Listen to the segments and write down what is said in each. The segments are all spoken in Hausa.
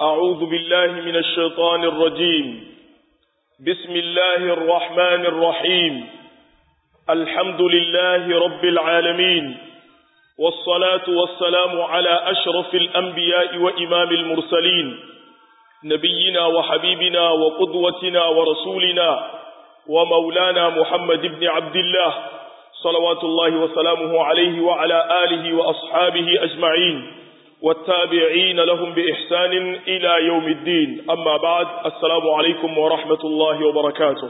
أعوذ بالله من الشيطان الرجيم بسم الله الرحمن الرحيم الحمد لله رب العالمين والصلاة والسلام على أشرف الأنبياء وإمام المرسلين نبينا وحبيبنا وقدوتنا ورسولنا ومولانا محمد بن عبد الله صلوات الله وسلامه عليه وعلى آله وأصحابه أجمعين والتابعين لهم بإحسان إلى يوم الدين أما بعد السلام عليكم ورحمة الله وبركاته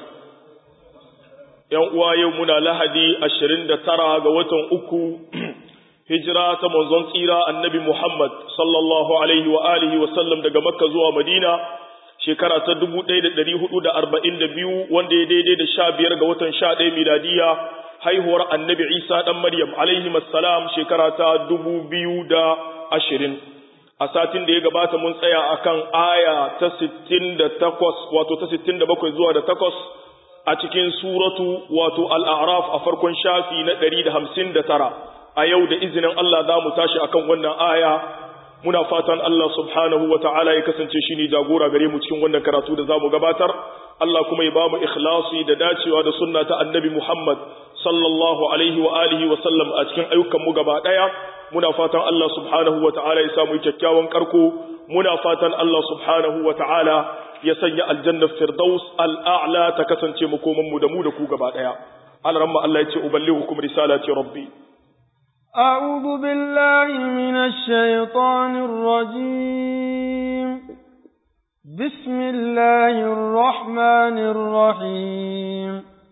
يوم يومنا لهدي أشرين ترى قوة أكو هجرة منزون سيرة النبي محمد صلى الله عليه وآله وسلم دقى مكة زوى مدينة shekara ta dubu ɗaya da ɗari hudu da arba'in da biyu wanda ya daidai da sha biyar ga watan sha ɗaya miladiya haihuwar annabi isa ɗan maryam alaihi salam shekara ta dubu biyu da ashirin a satin da ya gabata mun tsaya akan aya ta sittin da takwas wato ta sittin da bakwai zuwa da takwas a cikin suratu wato al'araf a farkon shafi na ɗari da hamsin da tara a yau da izinin Allah za mu tashi akan wannan aya muna fatan Allah subhanahu wa ta'ala ya kasance shi ne jagora gare mu cikin wannan karatu da za mu gabatar Allah kuma ya ba mu ikhlasi da dacewa da sunna ta annabi Muhammad sallallahu alaihi wa alihi wa sallam a cikin ayyukan mu gaba daya muna fatan Allah subhanahu wa ta'ala ya samu kyakkyawan karko muna fatan Allah subhanahu wa ta'ala ya sanya aljanna firdaus al'a'la ta kasance makoman mu da mu da ku gaba daya alaramma Allah ya ce uballighukum risalati rabbi أعوذ بالله من الشيطان الرجيم بسم الله الرحمن الرحيم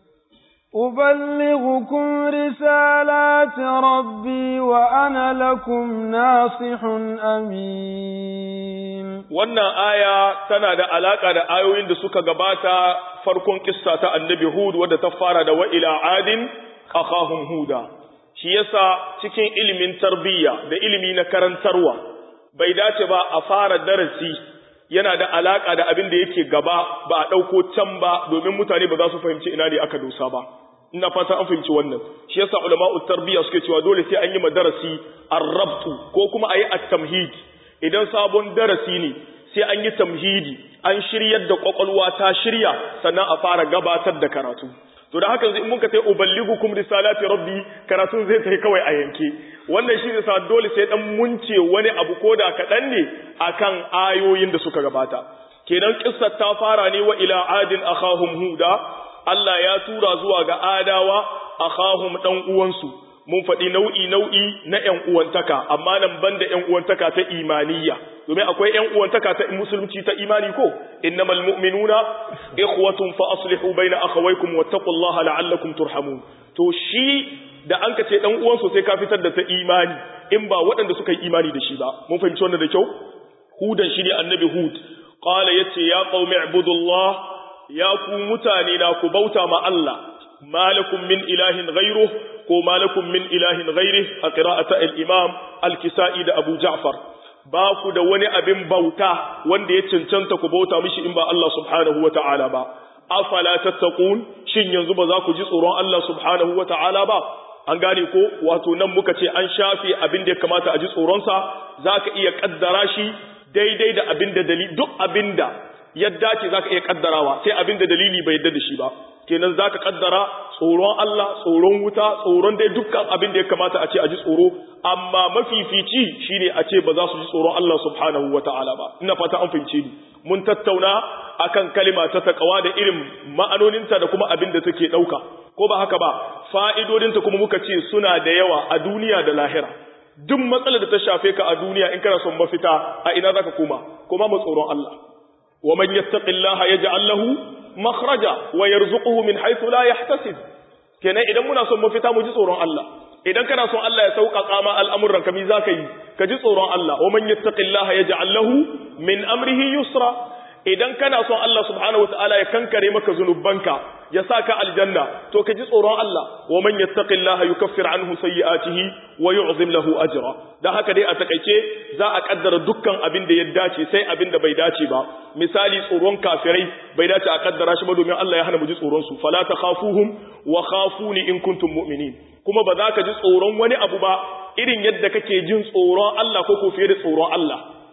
أبلغكم رسالات ربي وأنا لكم ناصح أمين wannan aya tana da alaka da ayoyin da suka gabata farkon kissa ta annabi Hud wadda ta fara da wa ila adin akhahum huda shi yasa cikin ilimin tarbiyya da ilimi na karantarwa bai dace ba a fara darasi yana da alaka da abin da yake gaba ba a ɗauko can ba domin mutane ba za su fahimci ina ne aka dosa ba ina fata an fahimci wannan shi yasa ulama'u tarbiyya suke cewa dole sai an yi madarasi arrabtu ko kuma ayi at-tamhid idan sabon darasi ne sai an yi tamhidi an shiryar da kwakwalwa ta shirya sannan a fara gabatar da karatu to da haka in muka tai uballigukum risalati rabbi karatun zai tai kawai a yanke wannan shi sa dole sai dan munce wani abu koda kaɗan ne akan ayoyin da suka gabata kenan kissar ta fara ne wa ila adin akhahum huda Allah ya tura zuwa ga adawa akhahum dan uwansu mun faɗi nau'i nau'i na ƴan uwantaka amma nan banda ƴan uwantaka ta imaniyya domin akwai ƴan uwantaka ta musulunci ta imani ko innamal mu'minuna ikhwatun fa aslihu baina akhawaykum wattaqullaha la'allakum turhamun to shi da an ka ce dan uwan sai ka fitar da ta imani in ba waɗanda suka yi imani da shi ba mun fahimci wannan da kyau hudan shi ne annabi hud qala yace ya qaumi ibudullah ya ku mutane na ku bauta ma Allah malakum min ilahin ghayruh ko malakum min ilahin ghayrih a qira'ata al-imam al-kisa'i da abu ja'far ba ku da wani abin bauta wanda ya cancanta ku bauta mishi in ba Allah subhanahu wata'ala ba afala tattaqun shin yanzu ba za ku ji tsoron Allah subhanahu wata'ala ba an gane ko wato nan muka ce an shafe abin da ya kamata a ji tsoronsa za ka iya kaddara shi daidai da abin da dalili duk abin da yadda ce za ka iya kaddarawa sai abin da dalili bai yadda da shi ba kenan za ka kaddara tsoron Allah tsoron wuta tsoron dai dukkan abin da ya kamata a ce a ji tsoro amma mafifici shine a ce ba za su ji tsoron Allah subhanahu ta'ala ba ina fata an fahimce ni mun tattauna akan kalima ta takawa da irin ma'anoninta da kuma abin da take dauka ko ba haka ba fa'idodinta kuma muka ce suna da yawa a duniya da lahira duk matsalar da ta shafe ka a duniya in kana son mafita a ina zaka koma koma mu tsoron Allah wa man yattaqillaha yaj'al lahu makhraja wa yarzuquhu min haythu la yahtasib kenan idan muna son mafita mu ji tsoron Allah idan kana son Allah ya sauƙaƙa ma al'amuran ka mi zaka yi ka ji tsoron Allah wa man yattaqillaha yaj'al lahu min amrihi yusra idan kana son Allah subhanahu wataala ya kankare maka zunubanka ya saka aljanna to ka ji tsoron Allah wa man yattaqillaha yukaffir anhu sayyi'atihi wa yu'zim lahu ajra dan haka dai a takeice za a kaddara dukkan abin da ya dace sai abin da bai dace ba misali tsoron kafirai bai dace a kaddara shi ba domin Allah ya hana mu ji tsoron su fala takhafuhum wa khafuni in kuntum mu'minin kuma ba za ka ji tsoron wani abu ba irin yadda kake jin tsoron Allah ko ko fiye da tsoron Allah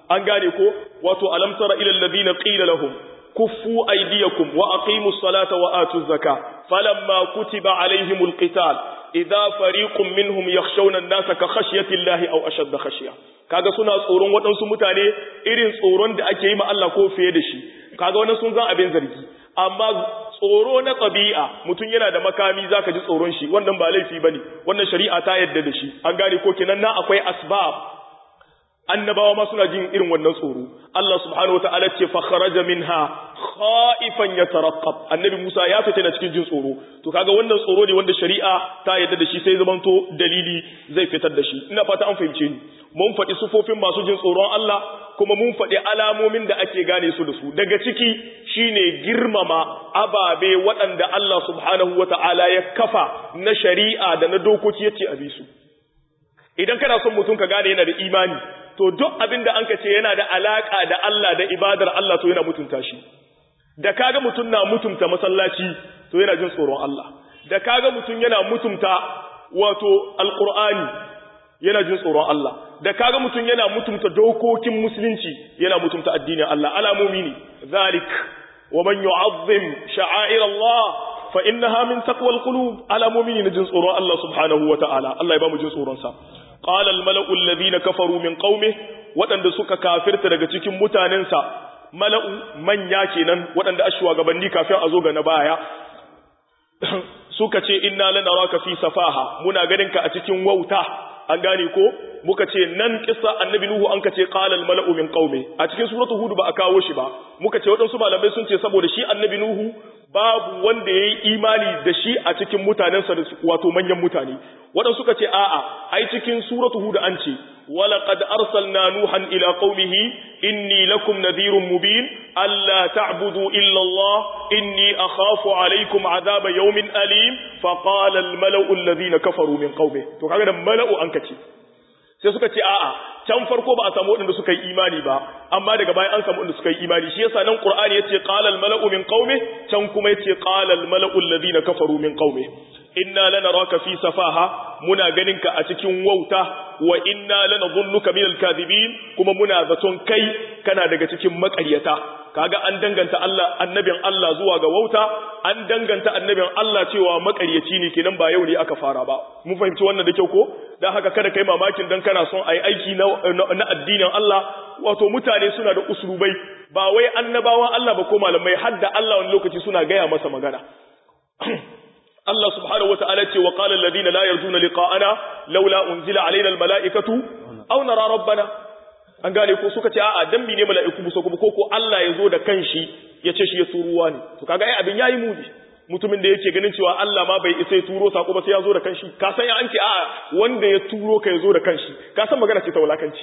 an gane ko wato alam tara ila alladhina qila lahum kuffu aydiyakum wa aqimus salata wa atuz zakah falamma kutiba alaihimul qital idza fariqun minhum yakhshawna an-nasa ka khashyati llahi aw ashadda khashya kaga suna tsoron waɗansu mutane irin tsoron da ake yi ma Allah ko fiye da shi kaga wannan sun zan abin zargi amma tsoro na ɗabi'a mutum yana da makami zaka ji tsoron shi wannan ba laifi bane wannan shari'a ta yadda da shi an gane ko kenan na akwai asbab annabawa ma suna jin irin wannan tsoro Allah subhanahu wataala ce fa kharaja minha khaifan yatarqab annabi Musa ya fita na cikin jin tsoro to kaga wannan tsoro ne wanda shari'a ta yadda da shi sai zamanto dalili zai fitar da shi ina fata an fahimce ni mun faɗi sufofin masu jin tsoron Allah kuma mun faɗi alamomin da ake gane su da su daga ciki shine girmama ababe waɗanda Allah subhanahu wataala ya kafa na shari'a da na dokoki yace a bi su idan kana son mutum ka gane yana da imani to duk abin da an ka ce yana da alaka da Allah da ibadar Allah to yana mutunta shi da kaga mutum na mutunta masallaci to yana jin tsoron Allah da kaga mutum yana mutunta wato alqur'ani yana jin tsoron Allah da kaga mutum yana mutunta dokokin musulunci yana mutunta addinin Allah alamomi ne zalik wa man yu'azzim sha'air Allah fa innaha min taqwal qulub alamomi ne jin tsoron Allah subhanahu wa ta'ala Allah ya ba mu jin tsoron sa qala al mala'u alladhina kafaru min qaumi wadanda suka kafirta daga cikin mutanensa mala'u manya kenan wadanda ashwa gabanni kafin a zo ga na baya suka ce inna lanaraka fi safaha muna ganin ka a cikin wauta an gane ko muka ce nan kissa annabi nuhu an ka ce qala al mala'u min qaumi a cikin suratu hud ba a kawo shi ba muka ce wadansu malamai sun ce saboda shi annabi nuhu babu wanda yayi imani da shi a cikin mutanensa da wato manyan mutane wadansu suka ce a'a ai cikin suratu hud an ce ولقد أرسلنا نوحا إلى قومه إني لكم نذير مبين ألا تعبدوا إلا الله إني أخاف عليكم عذاب يوم أليم فقال الملأ الذين كفروا من قومه تو kaga da mala'u an kace sai suka ce a'a can farko ba a samu wadanda suka yi imani ba amma daga baya an samu wadanda suka yi imani shi yasa nan qur'ani yace qala al mala'u min qaumi can kuma yace qala al mala'u alladhina kafaru min qaumi inna lanaraka fi safaha muna ganinka a cikin wauta wa inna lanadhunnuka minal kadhibin kuma muna zaton kai kana daga cikin makaryata kaga an danganta Allah annabin Allah zuwa ga wauta an danganta annabin Allah cewa makaryaci ne kenan ba yau ne aka fara ba mun fahimci wannan da kyau ko dan haka kada kai mamakin dan kana son ayi aiki na, na addinin Allah wato mutane suna da uslubai ba wai annabawan Allah ba ko malamai hadda Allah wani lokaci suna gaya masa magana Allah subhanahu wata'ala ce wa qala alladhina la yarjuna liqa'ana laula unzila alaina almala'ikatu aw nara rabbana an gane ko suka ce a'a dan ne mala'iku muso kuma ko ko Allah ya zo da kanshi ya ce shi ya turuwa ne to kaga ai abin yayi mudi mutumin da yake ganin cewa Allah ma bai isa ya turo sako ba sai ya zo da kanshi ka san ya an ce a'a wanda ya turo ka ya zo da kanshi ka san magana ce ta wulakanci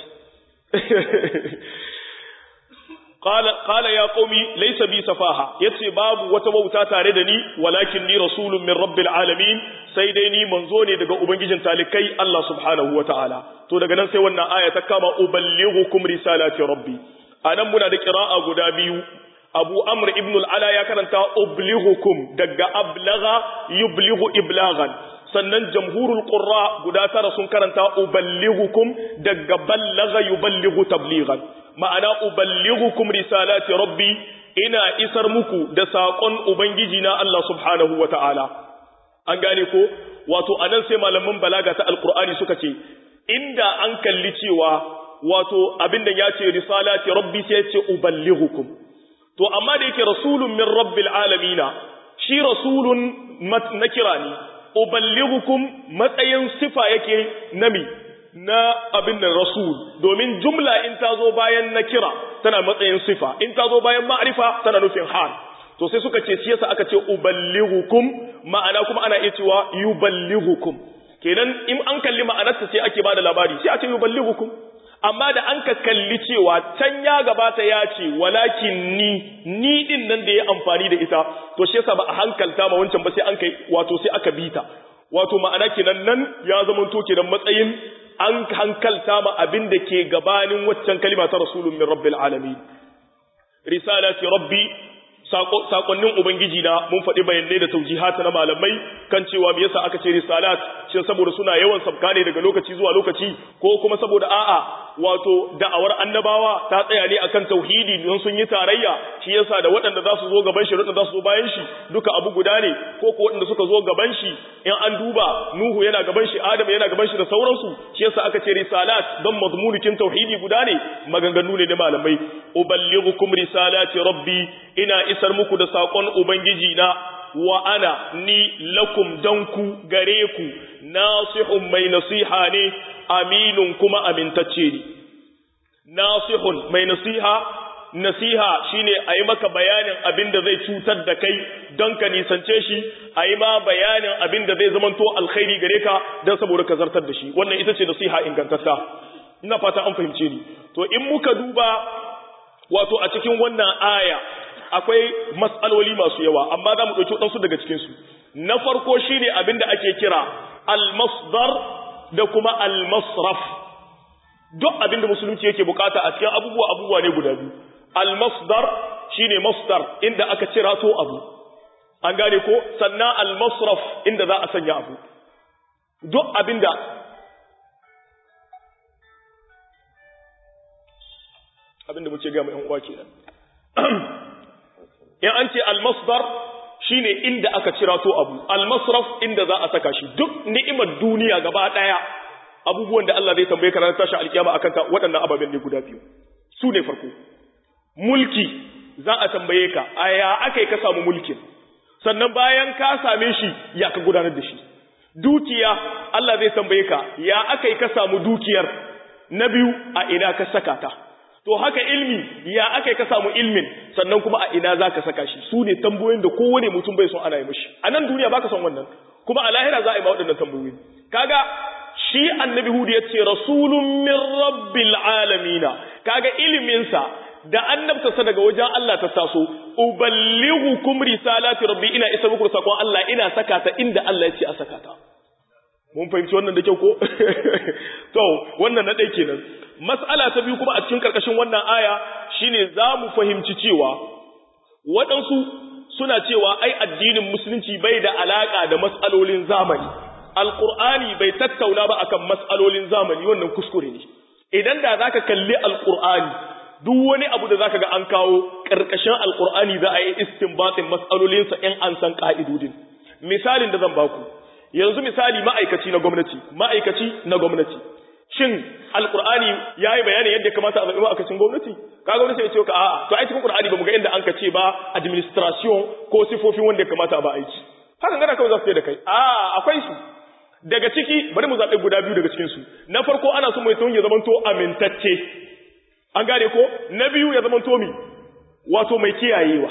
قال قال يا قومي ليس بي سفاهه yace babu wata wauta tare da ni walakin ni rasulun min rabbil alamin sai dai ni manzo ne daga ubangijin talikai Allah subhanahu wataala to daga nan sai wannan aya ta kama uballighukum risalati rabbi anan muna da qira'a guda biyu Abu Amr ibn al-Ala ya karanta ublighukum daga ablagha yublighu iblaghan sannan jamhurul qurra guda tara sun karanta uballighukum daga ballagha yuballighu tablighan ma'ana uballighukum risalati rabbi ina isar muku da saƙon ubangiji na Allah subhanahu wata'ala an gane ko wato anan sai malaman balaga ta alqur'ani suka ce inda an kalli cewa wato abinda ya ce risalati rabbi sai ya ce uballighukum to amma da yake rasulun min rabbil alamina shi rasulun nakira ne uballighukum matsayin sifa yake nami na abin nan rasul domin jumla in ta zo bayan na kira tana matsayin sifa in ta zo bayan ma'rifa tana nufin hal to sai suka ce shi yasa aka ce uballighukum ma'ana kuma ana iya cewa yuballighukum kenan in an kalli ma'anarta sai ake bada labari sai a ce yuballighukum amma da an ka kalli cewa can ya gabata ya ce walakin ni ni din nan da ya amfani da ita to shi yasa ba a hankalta ma wancan ba sai an kai wato sai aka bita wato ma'ana kenan nan ya zama to kenan matsayin an hankalta ma abin da ke gabanin waccan kalima ta rasulun min rabbil alamin risalati rabbi sakonnin ubangiji na mun faɗi bayanai da taujihata na malamai kan cewa me yasa aka ce risalat shin saboda suna yawan sabka ne daga lokaci zuwa lokaci ko kuma saboda a'a wato da'awar annabawa ta tsaya ne akan tauhidi don sun yi tarayya shi yasa da waɗanda za su zo gaban shi waɗanda za su zo bayan shi duka abu guda ne ko ko waɗanda suka zo gaban shi in an duba Nuhu yana gaban shi Adam yana gaban shi da sauransu shi yasa aka ce risalat don mazmunikin tauhidi guda ne maganganu ne na malamai uballighukum risalati rabbi ina isar muku da sakon ubangiji na wa ana ni lakum danku gare ku nasihun mai nasiha ne aminun kuma amintacce ne nasihun mai nasiha nasiha shine a yi maka bayanin abin da zai cutar da kai don ka nisance shi a yi ma bayanin abin da zai zamanto alkhairi gare ka don saboda ka zartar da shi wannan ita ce nasiha ingantatta ina fata an fahimce ni to in muka duba wato a cikin wannan aya akwai matsaloli masu yawa amma za mu ɗauki waɗansu daga cikinsu na farko shine abin da ake kira al-masdar da kuma al-masraf duk abin da musulunci yake bukata a cikin abubuwa abubuwa ne guda biyu al-masdar shine masdar inda aka cira to abu an gane ko sannan al-masraf inda za a sanya abu duk abin da abin da muke ga mu yan uwa kenan in an ce al-masdar shine inda aka cira to abu al-masraf inda za a saka shi duk ni'imar duniya gaba daya abubuwan da Allah zai tambaye ka ranar tashin alkiyama akan ta waɗannan ababen ne guda biyu su ne farko mulki za a tambaye ka a ya aka ka samu mulkin sannan bayan ka same shi ya ka gudanar da shi dukiya Allah zai tambaye ka ya aka ka samu dukiyar na biyu a ina ka saka ta to haka ilmi ya aka ka samu ilmin sannan kuma a ina za ka saka shi su ne tambayoyin da kowane mutum bai son ana yi mishi a nan duniya baka son wannan kuma a lahira za a yi ma waɗannan tambayoyi kaga shi annabi hudu ya ce rasulun min rabbil alamina kaga iliminsa da annabtarsa daga wajen Allah ta taso uballighukum risalati rabbi ina isa muku sakon Allah ina saka ta inda Allah ya ce a saka ta mun fahimci wannan da kyau ko to wannan na dai kenan mas'ala ta biyu kuma a cikin karkashin wannan aya shine za mu fahimci cewa waɗansu suna cewa ai addinin musulunci bai da alaka da mas'alolin zamani alqur'ani bai tattauna ba akan mas'alolin zamani wannan kuskure ne idan da zaka kalli alqur'ani duk wani abu da zaka ga an kawo karkashin alqur'ani za a yi istinbatin mas'alolin sa in an san ka'idodin misalin da zan baku yanzu misali ma'aikaci na gwamnati ma'aikaci na gwamnati shin alqur'ani yayi bayanin yadda kamata a zabi ma'aikacin gwamnati ka gwamnati ya ce ka a'a to ai cikin qur'ani ba mu ga inda an ka ce ba administration ko sifofin wanda ya kamata a ba aiki hakan gana kawai za su da kai a'a akwai su daga ciki bari mu zaɓi guda biyu daga cikinsu na farko ana so mai tun ya zamanto amintacce an gane ko na biyu ya zamanto mi wato mai kiyayewa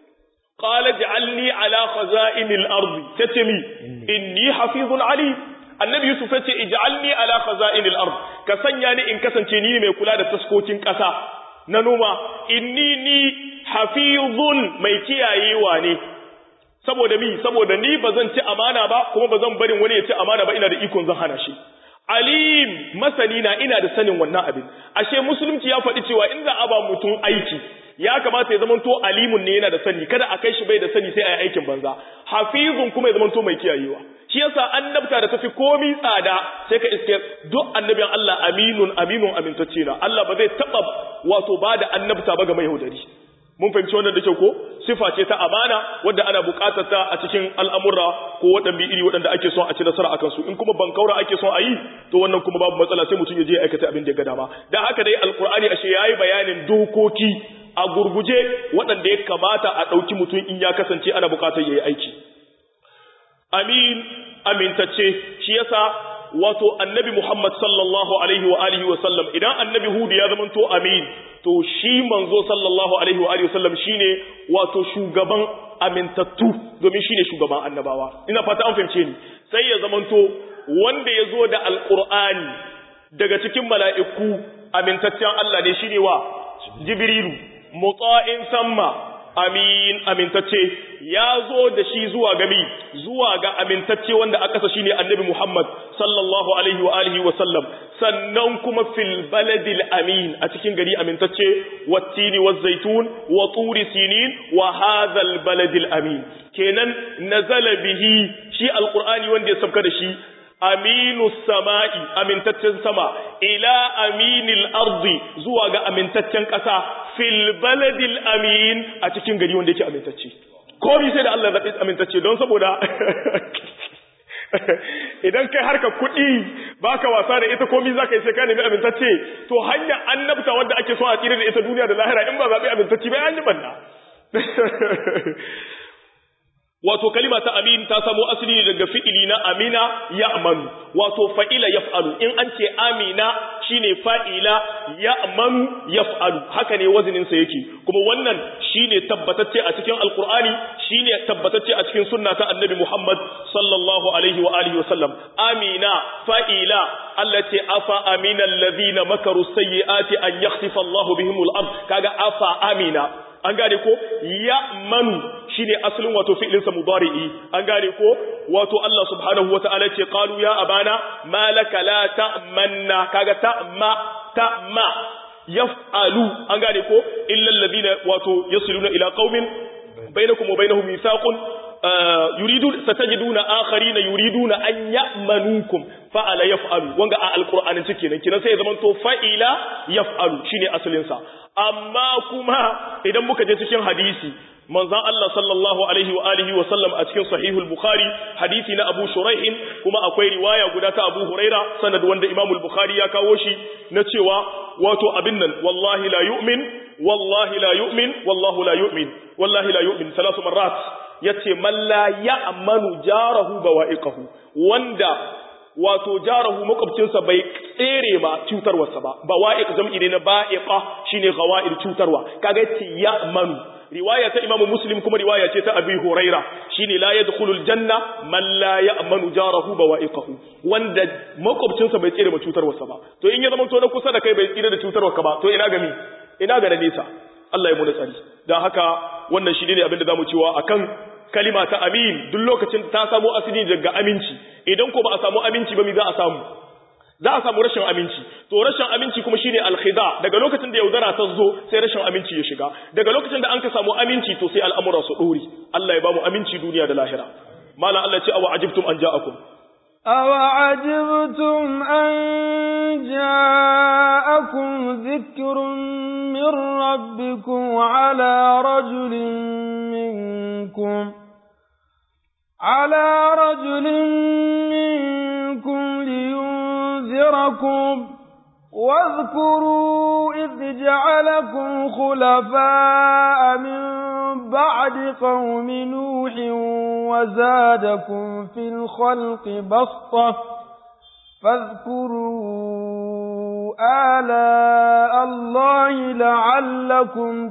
qala ja'alni ala khaza'inil ardi tace mi inni hafizun ali annabi yusuf yace ij'alni ala khaza'inil ard ka sanya ni in kasance ni mai kula da taskokin ƙasa na noma inni ni hafizun mai kiyayewa ne saboda mi saboda ni ba zan ci amana ba kuma ba zan barin wani ya ci amana ba ina da ikon zan hana shi alim masani na ina da sanin wannan abin ashe musulunci ya faɗi cewa in za a ba mutum aiki ya kamata ya zamanto alimun ne yana da sani kada a kai shi bai da sani sai a yi aikin banza hafizun kuma ya zamanto mai kiyayewa shi yasa annabta da tafi komi tsada sai ka iske duk annabin Allah aminun aminun amintacce na Allah ba zai taba wato ba da annabta ba ga mai yaudari mun fahimci wannan da kyau ko sifa ce ta amana wadda ana buƙatar ta a cikin al'amura ko waɗanda iri waɗanda ake son a ci nasara akan su in kuma bankaura ake son a yi to wannan kuma babu matsala sai mutum ya je ya aikata abin da ya ga dama dan haka dai alqur'ani ashe yayi bayanin dokoki a gurguje waɗanda ya kamata a ɗauki mutum in ya kasance ana buƙatar yayi aiki amin amintacce shi yasa wato annabi Muhammad sallallahu alaihi wa alihi wa sallam idan annabi Hud ya zama to amin to shi manzo sallallahu alaihi wa alihi wa sallam shine wato shugaban amintattu domin shine shugaban annabawa ina fata an fahimce ni sai ya zama to wanda ya zo da alqur'ani daga cikin mala'iku amintaccen Allah ne shine wa jibrilu muta'in samma amin amintacce ya zo da shi zuwa gami zuwa ga amintacce wanda aka sa shine annabi Muhammad sallallahu alaihi wa alihi wa sallam sannan kuma fil baladil amin a cikin gari amintacce wattini wazaitun wa turi sinin wa hadhal baladil amin kenan nazala bihi shi alqur'ani wanda ya sabka da shi aminu sama'i amintaccen sama ila aminil ardi zuwa ga amintaccen ƙasa fil baladil amin a cikin gari wanda yake amintacce komai sai da Allah zaɓi amintacce don saboda idan kai harka kuɗi baka wasa da ita komai zaka yi sai ka nemi amintacce to hanya annabta wanda ake so a tsira da ita duniya da lahira in ba zaɓi amintacce ba an yi banna wato kalima ta amin ta samo asali daga fi'ili na amina ya amanu wato fa'ila yaf'alu in an ce amina shine fa'ila ya amanu yaf'alu haka ne wazinin sa yake kuma wannan shine tabbatacce a cikin alqur'ani shine tabbatacce a cikin sunna ta annabi Muhammad sallallahu alaihi wa alihi wa sallam amina fa'ila allati afa amina alladhina makaru sayyiati an yakhsifa Allahu bihimul ard kaga afa amina an gane ko ya manu shine asalin wato fi'linsa mudari'i an gane ko wato Allah subhanahu wataala ce qalu ya abana malaka la ta'manna kaga ta'ma ta'ma yaf'alu an gane ko illa alladhina wato yasiluna ila qaumin bainakum wa bainahum mithaqun yuridu satajiduna akharina yuriduna an ya'manukum fa'ala yaf'alu wanga a alqur'anin cike nan kinan sai ya zama to fa'ila yaf'alu shine asalin sa amma kuma idan muka je cikin hadisi manzon Allah sallallahu alaihi wa alihi wa sallam a cikin sahihul bukhari hadisi na Abu Shuraih kuma akwai riwaya guda ta Abu Huraira sanad wanda Imam al-Bukhari ya kawo shi na cewa wato abin nan wallahi la yu'min wallahi la yu'min wallahu la yu'min wallahi la yu'min salasu marrat yace man la ya'manu jarahu bawa'iqahu wanda wato jarahu makwabcinsa bai tsere ma cutarwarsa ba bawa'iq jam'i ne na ba'iqa shine gawa'ir cutarwa kaga yace ya'manu riwaya ta imamu muslim kuma riwaya ce ta abi huraira shine la yadkhulul janna man la ya'manu jarahu bawa'iqahu wanda makwabcinsa bai tsere ma cutarwarsa ba to in ya zama to na kusa da kai bai tsere da cutarwarka ba to ina ga mi ina ga nesa Allah ya mu da tsari dan haka wannan shi ne abin da zamu cewa akan kalima ta amin duk lokacin ta samu asali daga aminci idan ko ba a samu aminci ba mi za a samu za a samu rashin aminci to rashin aminci kuma shine alkhida daga lokacin da yaudara ta zo sai rashin aminci ya shiga daga lokacin da an ka samu aminci to sai al'amura su dori Allah ya ba mu aminci duniya da lahira mala Allah ya ce awa ajibtum an ja'akum awa ajibtum an ja'akum dhikrun min rabbikum ala rajulin minkum على رجل منكم لينذركم واذكروا إذ جعلكم خلفاء من بعد قوم نوح وزادكم في الخلق بسطة فاذكروا آلاء الله لعلكم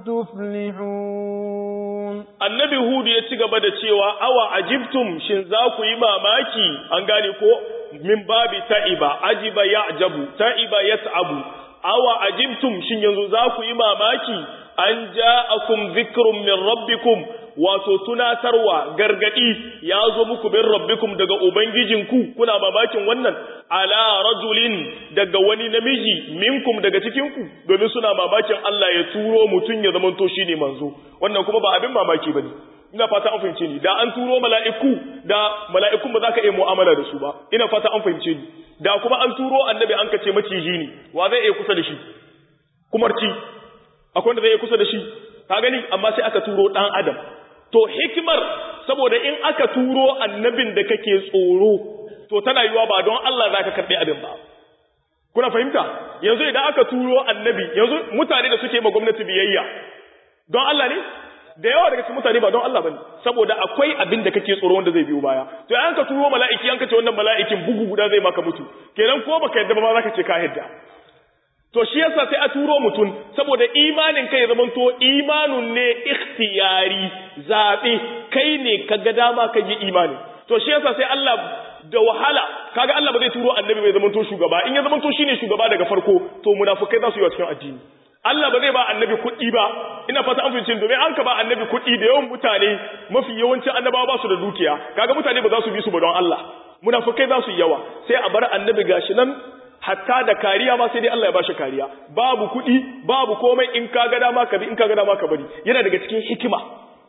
تفلحون annabi hudu ya ci gaba da cewa awa ajibtum shin za ku yi mamaki an gane ko min babi ta'iba ajiba ya'jabu ta'iba yat'abu awa ajibtum shin yanzu za ku yi mamaki an ja'akum dhikrun min rabbikum wato tunatarwa gargadi ya zo muku bin rabbikum daga ubangijinku kuna mamakin wannan ala rajulin daga wani namiji minkum daga cikinku domin suna mamakin Allah ya turo mutum ya zamanto shine manzo wannan kuma ba abin mamaki bane ina fata an fahimce ni da an turo mala'iku da mala'ikun ba za ka iya mu'amala da su ba ina fata an fahimce ni da kuma an turo annabi an kace maciji ne wa zai iya kusa da shi kumarci akwai wanda zai iya kusa da shi ka gani amma sai aka turo dan adam to hikimar saboda in aka turo annabin da kake tsoro to tana yiwa ba don Allah za ka karɓi abin ba kuna fahimta yanzu idan aka turo annabi yanzu mutane da suke ma gwamnati biyayya don Allah ne da yawa daga cikin mutane ba don Allah bane saboda akwai abin da kake tsoro wanda zai biyo baya to an ka turo mala'iki an ka ce wannan mala'ikin bugu guda zai maka mutu kenan ko baka yadda ba za ka ce ka yadda to shi yasa sai a turo mutum saboda imanin kai zaman to imanun ne ikhtiyari zabe kai ne kaga dama ka yi imani to shi yasa sai Allah da wahala kaga Allah ba zai turo annabi bai zaman to shugaba in ya zaman to shine shugaba daga farko to munafikai za su yi wa cikin addini Allah ba zai ba annabi kuɗi ba ina fata an fahimci domin an ka ba annabi kuɗi da yawan mutane mafi yawancin annabawa ba su da dukiya kaga mutane ba za su bi su ba don Allah munafikai za su yi yawa sai a bar annabi gashi nan hatta da kariya ma sai dai Allah ya bashi kariya babu kuɗi babu komai in ka ga dama ka bi in ka ga dama ka bari yana daga cikin hikima